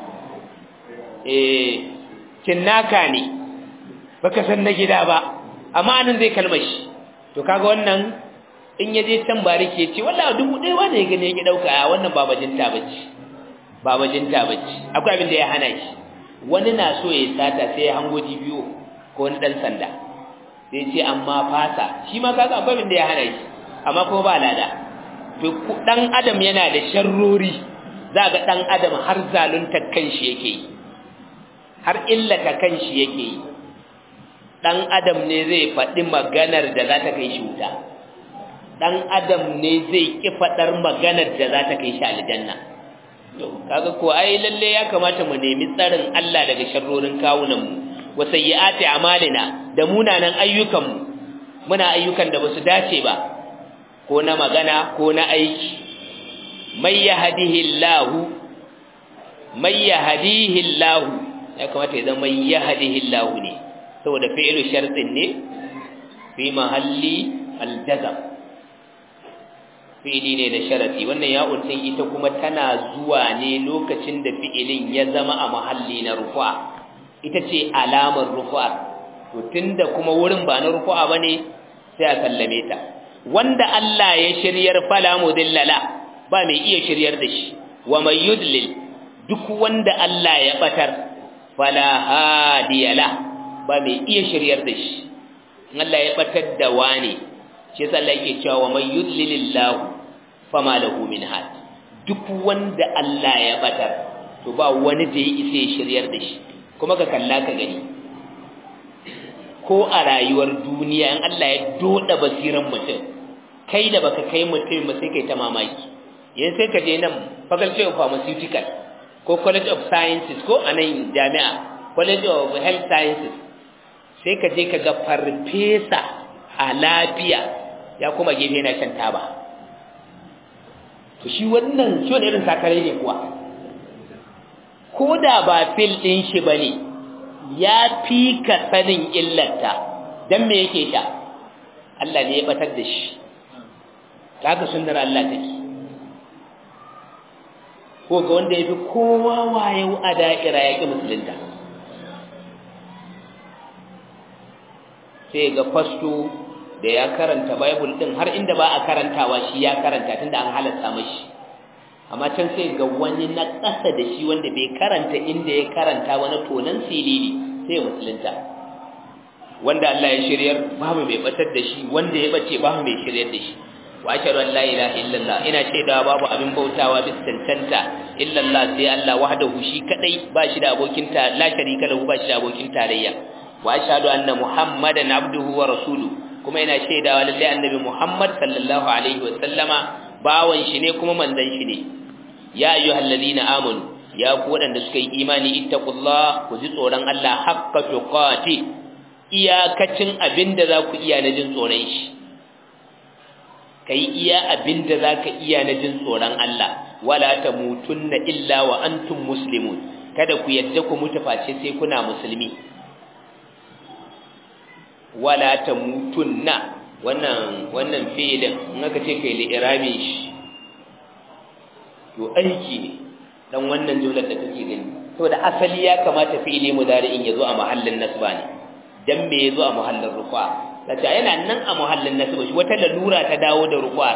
eh kinnaka ne baka san na gida ba amma anan zai kalmar shi to kaga wannan in yaje can bariki ya ce wallahi dubu ɗaya wanda ya gane ya dauka a wannan ba bajinta bace ba bajinta bace akwai abin da ya hana shi wani na so ya sata sai ya hango biyu ko wani dan sanda sai ce amma fasa shi ma kaga akwai abin da ya hana shi amma kuma ba lada to dan adam yana da sharrori za ga dan adam har zalunta kanshi yake yi har illata kanshi yake yi dan adam ne zai faɗi maganar da za ta kai shi wuta dan adam ne zai ki faɗar maganar da za ta kai shi aljanna to kaga ko ai lalle ya kamata mu nemi tsarin Allah daga sharrorin kawunan mu wa sayyiati amalina da munanan ayyukan mu muna ayyukan da basu dace ba ko na magana ko na aiki may yahdihillahu may yahdihillahu ya kamata ya zama may yahdihillahu ne saboda fi'lu shartin ne fi mahalli aljazam fi'ili ne da sharati wannan ya din ita kuma tana zuwa ne lokacin da fi'ilin ya zama a mahalli na rufa ita ce alamar rufa to tunda kuma wurin ba na rufa bane sai a sallame ta wanda Allah ya shiryar fala mudillala ba mai iya shiryar da shi wa may yudlil duk wanda Allah ya batar fala hadiyala ba mai iya shiryar da shi Allah ya batar da wani shi yasa Allah yake cewa wa may yudlilillahu fama lahu min had duk wanda Allah ya batar to ba wani da ya isa shiryar da shi kuma ka kalla ka gani ko a rayuwar duniya in Allah ya doda basiran mutum kai da baka kai mutum ba sai kai ta mamaki yanzu sai ka je nan faculty of pharmaceutical ko college of sciences ko a nan jami'a college of health sciences sai ka je ka ga farfesa a lafiya ya kuma gefe yana shan taba to shi wannan shi wani irin sakare ne kuwa ko da ba fil ɗin shi ba ne ya fi ka sanin illarta don me yake sha Allah ne ya batar da shi ta haka sunnar Allah take ko ga wanda ya fi kowa wayo a da'ira ya ƙi musulunta sai ga fasto da ya karanta bible din har inda ba a karantawa shi ya karanta tunda an halatta mashi amma can sai ga wani na ƙasa da shi wanda bai karanta inda ya karanta wani tonan silili sai musulunta wanda Allah ya shiryar babu mai batar da shi wanda ya bace babu mai shiryar da shi wa ashhadu an la ilaha illallah ina shaidawa babu abin bautawa bis tantanta illallah sai Allah wahdahu shi kadai ba shi da abokin ta la sharika lahu ba shi da abokin tarayya wa ashhadu anna muhammadan abduhu wa rasuluhu kuma ina shaidawa lalle annabi muhammad sallallahu alaihi wa sallama bawan shi ne kuma manzon shi ne ya ayyuhal ladina amanu ya ku wadanda suka yi imani ittaqullah ku ji tsoron Allah haqqa tuqati iyakacin abinda za ku iya na jin tsoron shi kai iya abinda za ka iya na jin tsoron Allah wala tamutunna illa wa antum muslimun kada ku yadda ku mutu face sai kuna musulmi wala tamutunna wannan wannan fi'ilin in aka ce kai li'irabi shi to aiki ne dan wannan jumlar da kake gani saboda asali ya kamata fi'ili mudari'in yazo a mahallin nasba ne dan me yazo a mahallin rufa sace yana nan a mahallin nasba shi wata lalura ta dawo da rufa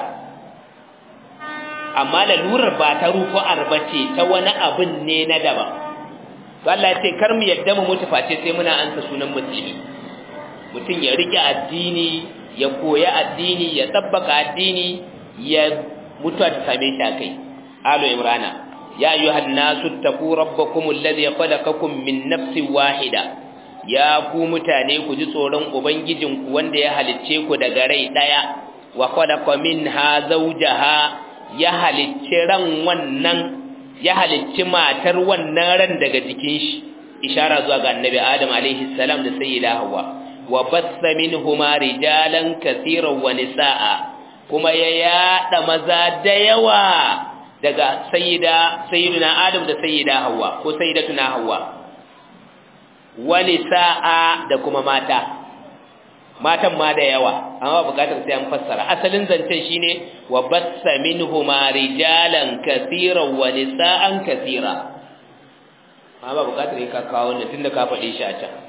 amma lalurar ba ta rufu'ar bace ta wani abin ne na daban to Allah ya ce kar mu yadda mu mutu face sai muna ansa sunan musulmi mutum ya rike addini ya koya addini ya tabbaka addini ya mutuwa ta same shi akai alu imrana ya ayyuhan nasu taqu rabbakum alladhi khalaqakum min nafsin wahida ya ku mutane ku ji tsoron ubangijinku wanda ya halicce ku daga rai daya wa khalaqa minha zawjaha ya halicci ran wannan ya halicci matar wannan ran daga jikin shi ishara zuwa ga annabi adam alaihi salam da sayyida hawa wa bassa minhuma rijalan kaseeran wa nisaa kuma ya yada maza da yawa daga sayyida sayyiduna adam da sayyida hawa ko sayyidatuna hawa wa nisaa da kuma mata matan ma da yawa amma bukatar sai an fassara asalin zancen shine wa bassa minhuma rijalan kaseeran wa nisaan kaseera amma bukatar ka kawo wannan tunda ka faɗe shi a can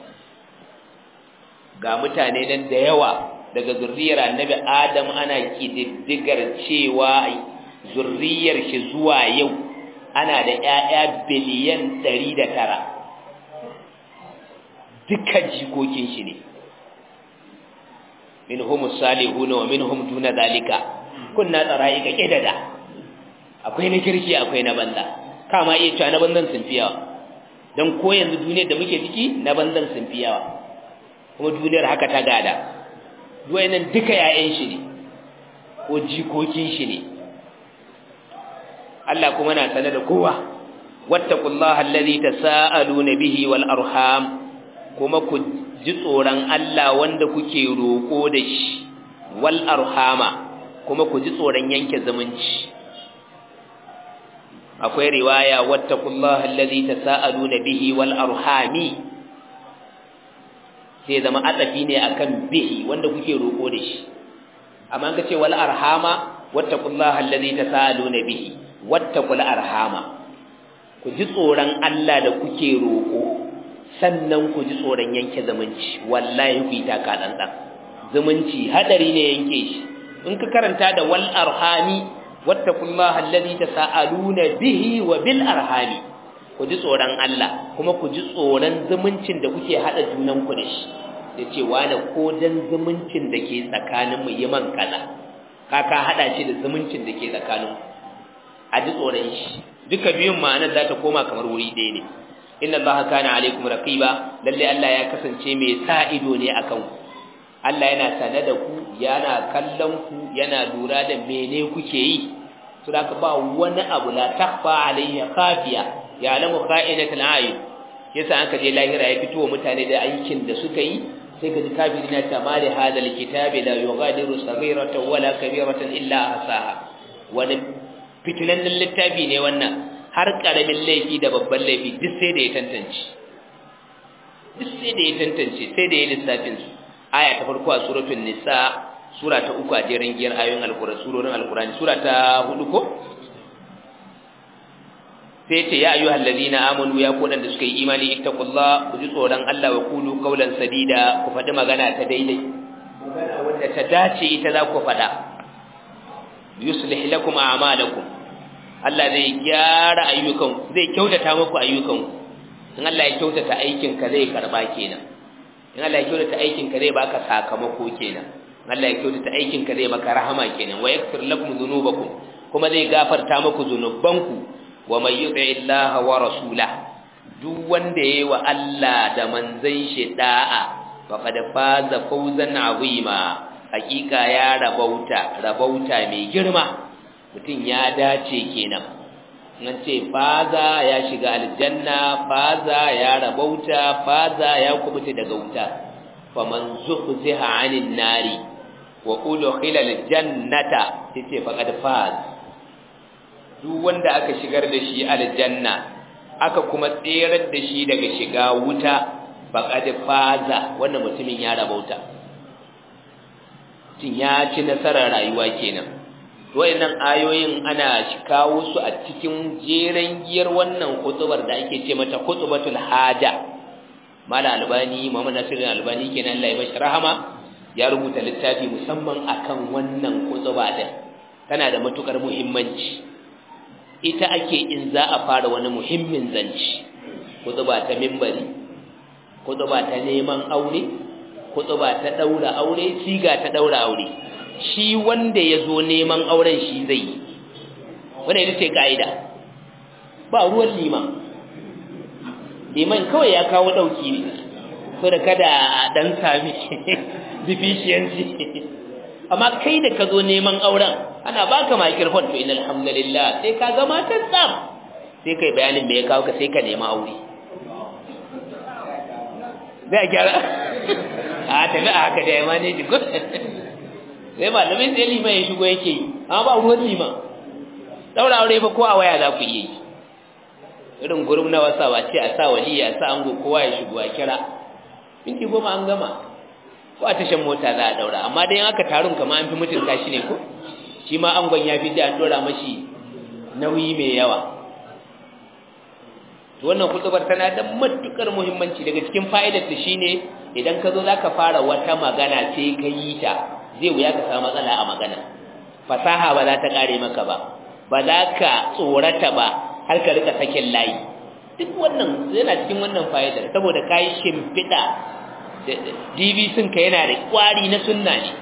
ga mutane nan da yawa daga zurriyar annabi adam ana kididdigar cewa zurriyar shi zuwa yau ana da ƴaƴa biliyan 109 dukkan jikokin shi ne minhum salihun wa minhum duna zalika kunna tsaraika kidada akwai na kirki akwai na banza kama iya cewa na banzan sun fi yawa dan ko yanzu duniyar da muke ciki na banzan sun fi yawa kuma duniyar haka ta gada nan duka yayan shi ne ko jikokin shi ne Allah kuma na sanar da kowa wattaqullaha allazi tasaaluna bihi wal arham kuma ku ji tsoron Allah wanda kuke roƙo da shi wal arhama kuma ku ji tsoron yanke zumunci akwai riwaya wattaqullaha allazi tasaaluna bihi wal arhami sai zama atsafi ne akan bihi wanda kuke roƙo da shi amma ka ce wal arhama wattaqullaha allazi tasaaluna bihi wattaqul arhama ku ji tsoron Allah da kuke roƙo sannan ku ji tsoron yanke zumunci wallahi ku yi taka tsantsan zumunci hadari ne yanke shi in ka karanta da wal arhami wattaqullaha allazi tasaaluna bihi wa bil arhami ku ji tsoron Allah kuma ku ji tsoron zumuncin da kuke hada junan ku da shi da ce wani ko dan zumuncin da ke tsakanin mu yi man kaza kaka hada shi da zumuncin da ke tsakanin a ji tsoron shi duka biyun ma'anar za ta koma kamar wuri ɗaya ne inna allaha kana alaikum raqiba lalle Allah ya kasance mai sa ido ne akan ku Allah yana sane da ku yana kallon ku yana lura da mene kuke yi to da ka ba wani abu la takfa alayhi khafiya ya lamu kha'inatul ayun yasa aka je lahira ya fito wa mutane da aikin da suka yi sai ka ji kafiri na ta mali hadal kitabi la yughadiru saghiratan wala kabiratan illa ahsaha wani fitinannen littafi ne wannan har karamin laifi da babban laifi duk sai da ya tantance duk sai da ya tantance sai da ya lissafin su aya ta farko a suratul nisa sura ta uku a jerin giyar ayoyin alkurani surorin alkurani sura ta hudu ko sai ce ya ayyuhal ladina amanu ya ku da suka yi imani ittaqullah ku ji tsoron Allah wa qulu qawlan sadida ku faɗi magana ta daidai magana wanda ta dace ita za ku faɗa yuslih lakum a'malakum Allah zai gyara ayyukan zai kyautata muku ayyukan in Allah ya kyautata aikin ka zai karba kenan in Allah ya kyautata aikin ka zai baka sakamako kenan Allah ya kyautata aikin ka zai maka rahama kenan wa yaghfir lakum dhunubakum kuma zai gafarta muku zunubanku wa may yuti illaha wa rasulah duk wanda yayi wa Allah da manzon shi da'a faqad faza fawzan azima hakika ya rabauta rabauta mai girma mutum ya dace kenan nan ce faza ya shiga aljanna faza ya rabauta faza ya kubuta daga wuta faman zuhziha 'anil nari wa udkhila aljannata yace faqad faz duk wanda aka shigar da shi aljanna aka kuma tserar da shi daga shiga wuta faqad faza wannan mutumin ya rabauta tin ya ci nasarar rayuwa kenan wayannan ayoyin ana kawo su a cikin jeren giyar wannan hutubar da ake ce mata hutubatul haja mala albani muhammad nasirin albani kenan Allah ya bashi rahama ya rubuta littafi musamman akan wannan hutuba din tana da matukar muhimmanci ita ake in za a fara wani muhimmin zanci hutuba ta minbari hutuba ta neman aure hutuba ta daura aure siga ta daura aure shi wanda ya zo neman auren shi zai yi wanda ita ce ka'ida ba ruwan liman liman kawai ya kawo ɗauki ne so da kada a ɗan sami deficiency amma kai da ka zo neman auren ana baka microphone to inna alhamdulillah sai ka gama ta tsam sai kai bayanin me ya kawo ka sai ka nema aure zai gyara a tafi a haka da ya mane ji sai malamin sai liman ya shigo yake yi amma ba ruwan liman daura aure fa ko a waya za ku yi irin gurum na wasa ba ce a sa waliya a sa ango kowa ya shigo a kira minti goma an gama ko a tashan mota za a daura amma dai aka tarun kama an fi mutunta shi ne ko shi ma angon ya fi da an dora mashi nauyi mai yawa to wannan kutubar tana da matukar muhimmanci daga cikin fa'idar ta shine idan ka zo zaka fara wata magana sai ka yi ta zai wuya ka samu matsala a magana fasaha ba za ta kare maka ba ba za ka tsorata ba har ka rika sakin layi duk wannan yana cikin wannan fa'idar saboda kai shimfiɗa DVC ka yana da kwari na sunna ne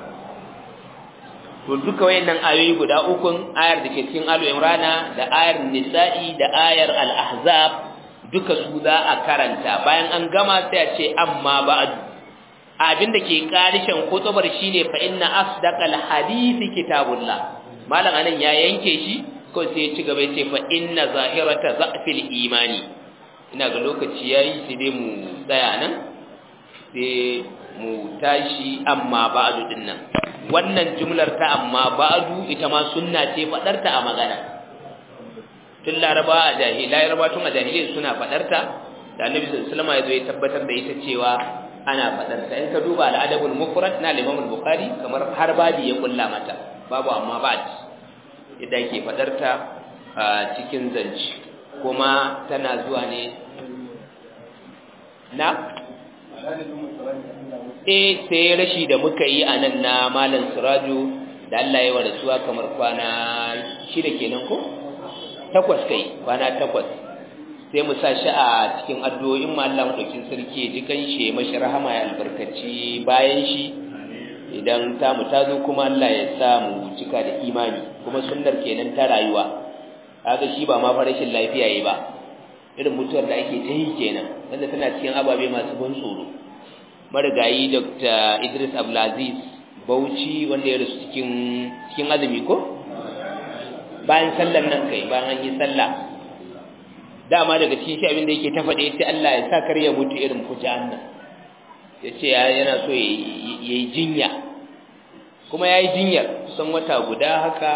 to duka wayannan ayoyi guda ukun ayar da ke cikin Al Imrana da ayar Nisa'i da ayar Al-Ahzab duka su za a karanta bayan an gama sai a ce amma ba'd abin da ke karishin kutubar shine fa inna asdaqal hadisi kitabullah malam anan ya yanke shi ko sai ya ci gaba ya ce fa inna zahirata za'fil imani ina ga lokaci yayi sai dai mu tsaya nan sai mu tashi amma ba'du dinnan wannan jumlar ta amma ba'du ita ma sunna ce fadar ta a magana tun laraba a jahiliya laraba tun a jahiliya suna fadar ta da annabi sallallahu alaihi wasallam ya zo ya tabbatar da ita cewa ana fadar ta in ka duba al-adabul mufrad na Imam al-Bukhari kamar har babi ya kulla mata babu amma ba'd idan ke fadar ta a cikin zanci kuma tana zuwa ne na eh sai rashi da muka yi a nan na malam siraju da Allah ya warasuwa kamar kwana shida kenan ko takwas kai kwana takwas sai mu sa shi a cikin addu'o'in mu Allah madaukin sarki ya ji kanshi mashi rahama ya albarkaci bayan shi idan ta mu tazo kuma Allah ya sa mu cika da imani kuma sunnar kenan ta rayuwa kaga shi ba ma farashin lafiya yayi ba irin mutuwar da ake ta yi kenan wanda tana cikin ababe masu ban tsoro marigayi dr idris abdulaziz bauchi wanda ya rasu cikin cikin azumi ko bayan sallar nan kai bayan an yi sallah dama daga cikin shi abin da yake ta faɗe sai Allah ya sa kar ya mutu irin fujan nan ya ce yana so ya yi jinya kuma ya yi jinyar kusan wata guda haka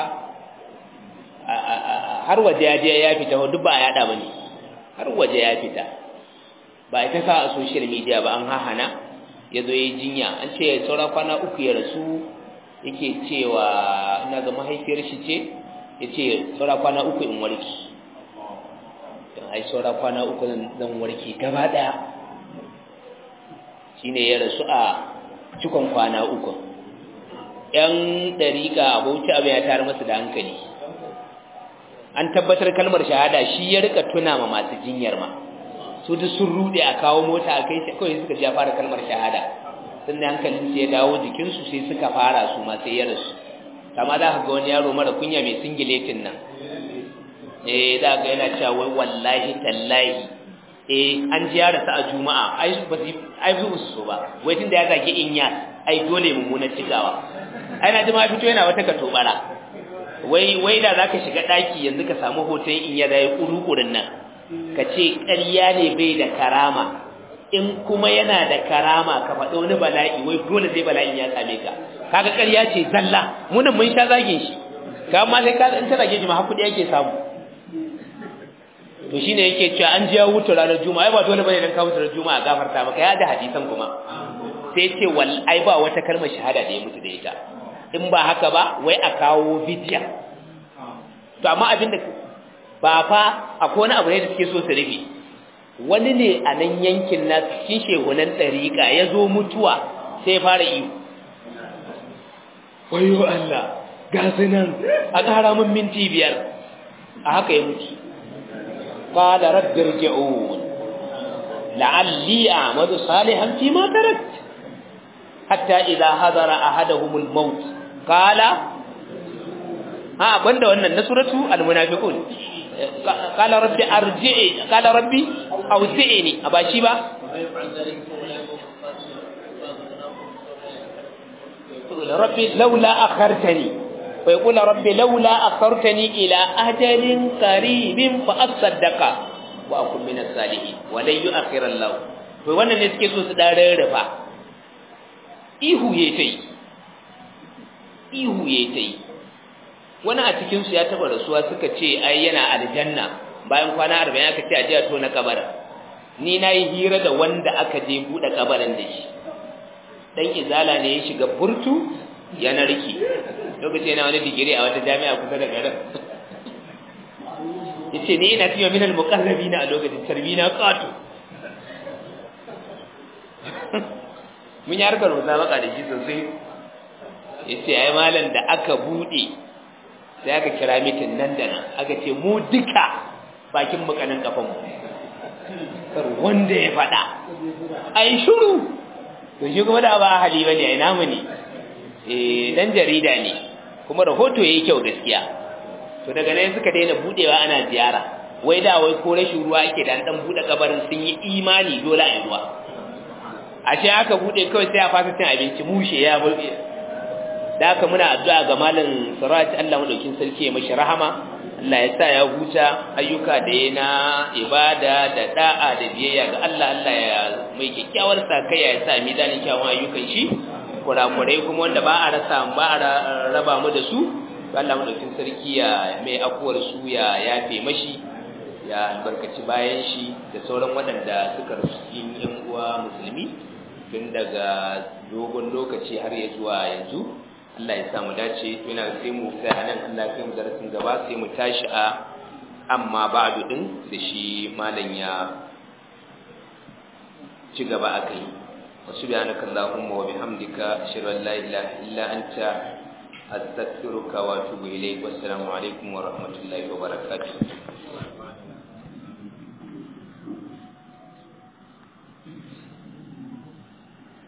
har waje ya je ya fita duk ba a yada ba ne har waje ya fita ba ita sa a social media ba an hahana ya zo ya jinya an ce ya saura kwana uku ya rasu yake cewa ina ga mahaifiyar shi ce ya ce saura kwana uku in warki don ai saura kwana uku zan warki gaba ɗaya shi ne ya rasu a cikon kwana uku ‘yan ɗariƙa abauci abin ya tare masu da hankali an tabbatar kalmar shahada shi ya rika tuna ma masu jinyar ma su duk sun rude a kawo mota a kai shi kawai suka ji ya fara kalmar shahada sun da hankalin su ya dawo jikinsu sai suka fara su ma sai ya rasu kama za ka ga wani yaro mara kunya mai singiletin nan eh za ga yana cewa wai wallahi tallahi eh an ji ya rasu a juma'a ai ba su ai su so ba wai tunda ya zage inya ai dole mummunan cikawa ai na ji ma fito yana wata katobara wai wai da zaka shiga daki yanzu ka samu hoton in ya dai kurukurin nan ka ce ƙarya ne bai da karama in kuma yana da karama ka faɗi wani bala'i wai dole zai bala'in ya same ka kaga ƙarya ce zalla munin mun sha zagin shi ka ma sai ka in tana geji ma har kudi yake samu to shine yake cewa an ji ya wuce ranar juma'a ai ba dole bane dan ka wuce ranar juma'a gafarta maka ya da hadisan kuma sai ce wal ai ba wata kalmar shahada da ya mutu da ita in ba haka ba wai a kawo bidiya to amma abinda ba fa akwai wani abu ne da suke so su rufe wani ne a nan yankin na cikin shehunan ɗariƙa ya zo mutuwa sai fara iyo wayo Allah ga su nan a ƙara min minti biyar a haka ya mutu قال رب ارجعون لعلي أعمل صالحا فيما تركت حتى إذا حضر أحدهم الموت قال ها بند wannan na suratu almunafiqun qala rabbi arji'i qala rabbi awzi'ni abashi ba rabbi laula akhartani fa yaqulu rabbi laula akhartani ila ajalin qaribin fa asaddaqa wa akun minas salihin wa la yu'akhir Allah to wannan ne suke so su dan rarrafa ihu yayi tai ihu yayi tai wani a cikin su ya taba rasuwa suka ce ai yana aljanna bayan kwana 40 aka ce a je a tona kabarin ni nayi hira da wanda aka je bude kabarin da shi dan izala ne ya shiga burtu ya narki lokaci yana wani digiri a wata jami'a kusa da garin yace ni ina cewa minal muqarrabina a lokacin tarbina qatu mun yi harkar musabaka da shi sosai yace ai malam da aka bude sai aka kira mitin nan da nan aka ce mu duka bakin mukanin kafan mu kar wanda ya fada ai shiru to shi kuma da ba hali bane ai namu ne eh dan jarida ne kuma rahoto yayi kyau gaskiya to daga nan suka daina budewa ana ziyara wai da wai ko rashin ruwa yake da dan bude kabarin sun yi imani dole a yi ruwa ashe aka bude kawai sai a fasa cin abinci mushe ya bulbe da haka muna addu'a ga malam Suraj Allah madaukin sarki ya mashi rahama Allah ya sa ya huta ayyuka da ya na ibada da da'a da biyayya ga Allah Allah ya mai kyakkyawar sakayya ya sa mizanin kyawun ayyukan shi kurakurai kuma wanda ba a rasa ba a raba mu da su Allah madaukin sarki ya mai akuwar su ya yafe mashi ya albarkaci bayan shi da sauran waɗanda suka rasu cikin yan uwa musulmi tun daga dogon lokaci har ya zuwa yanzu Allah ya sa mu dace yana sai mu sai anan Allah ya mu darasin gaba sai mu tashi a amma ba'du din da shi malam ya ci gaba akai wa subhanaka allahumma wa bihamdika ashhadu an la ilaha illa anta astaghfiruka wa atubu ilayk wassalamu alaikum wa rahmatullahi wa barakatuh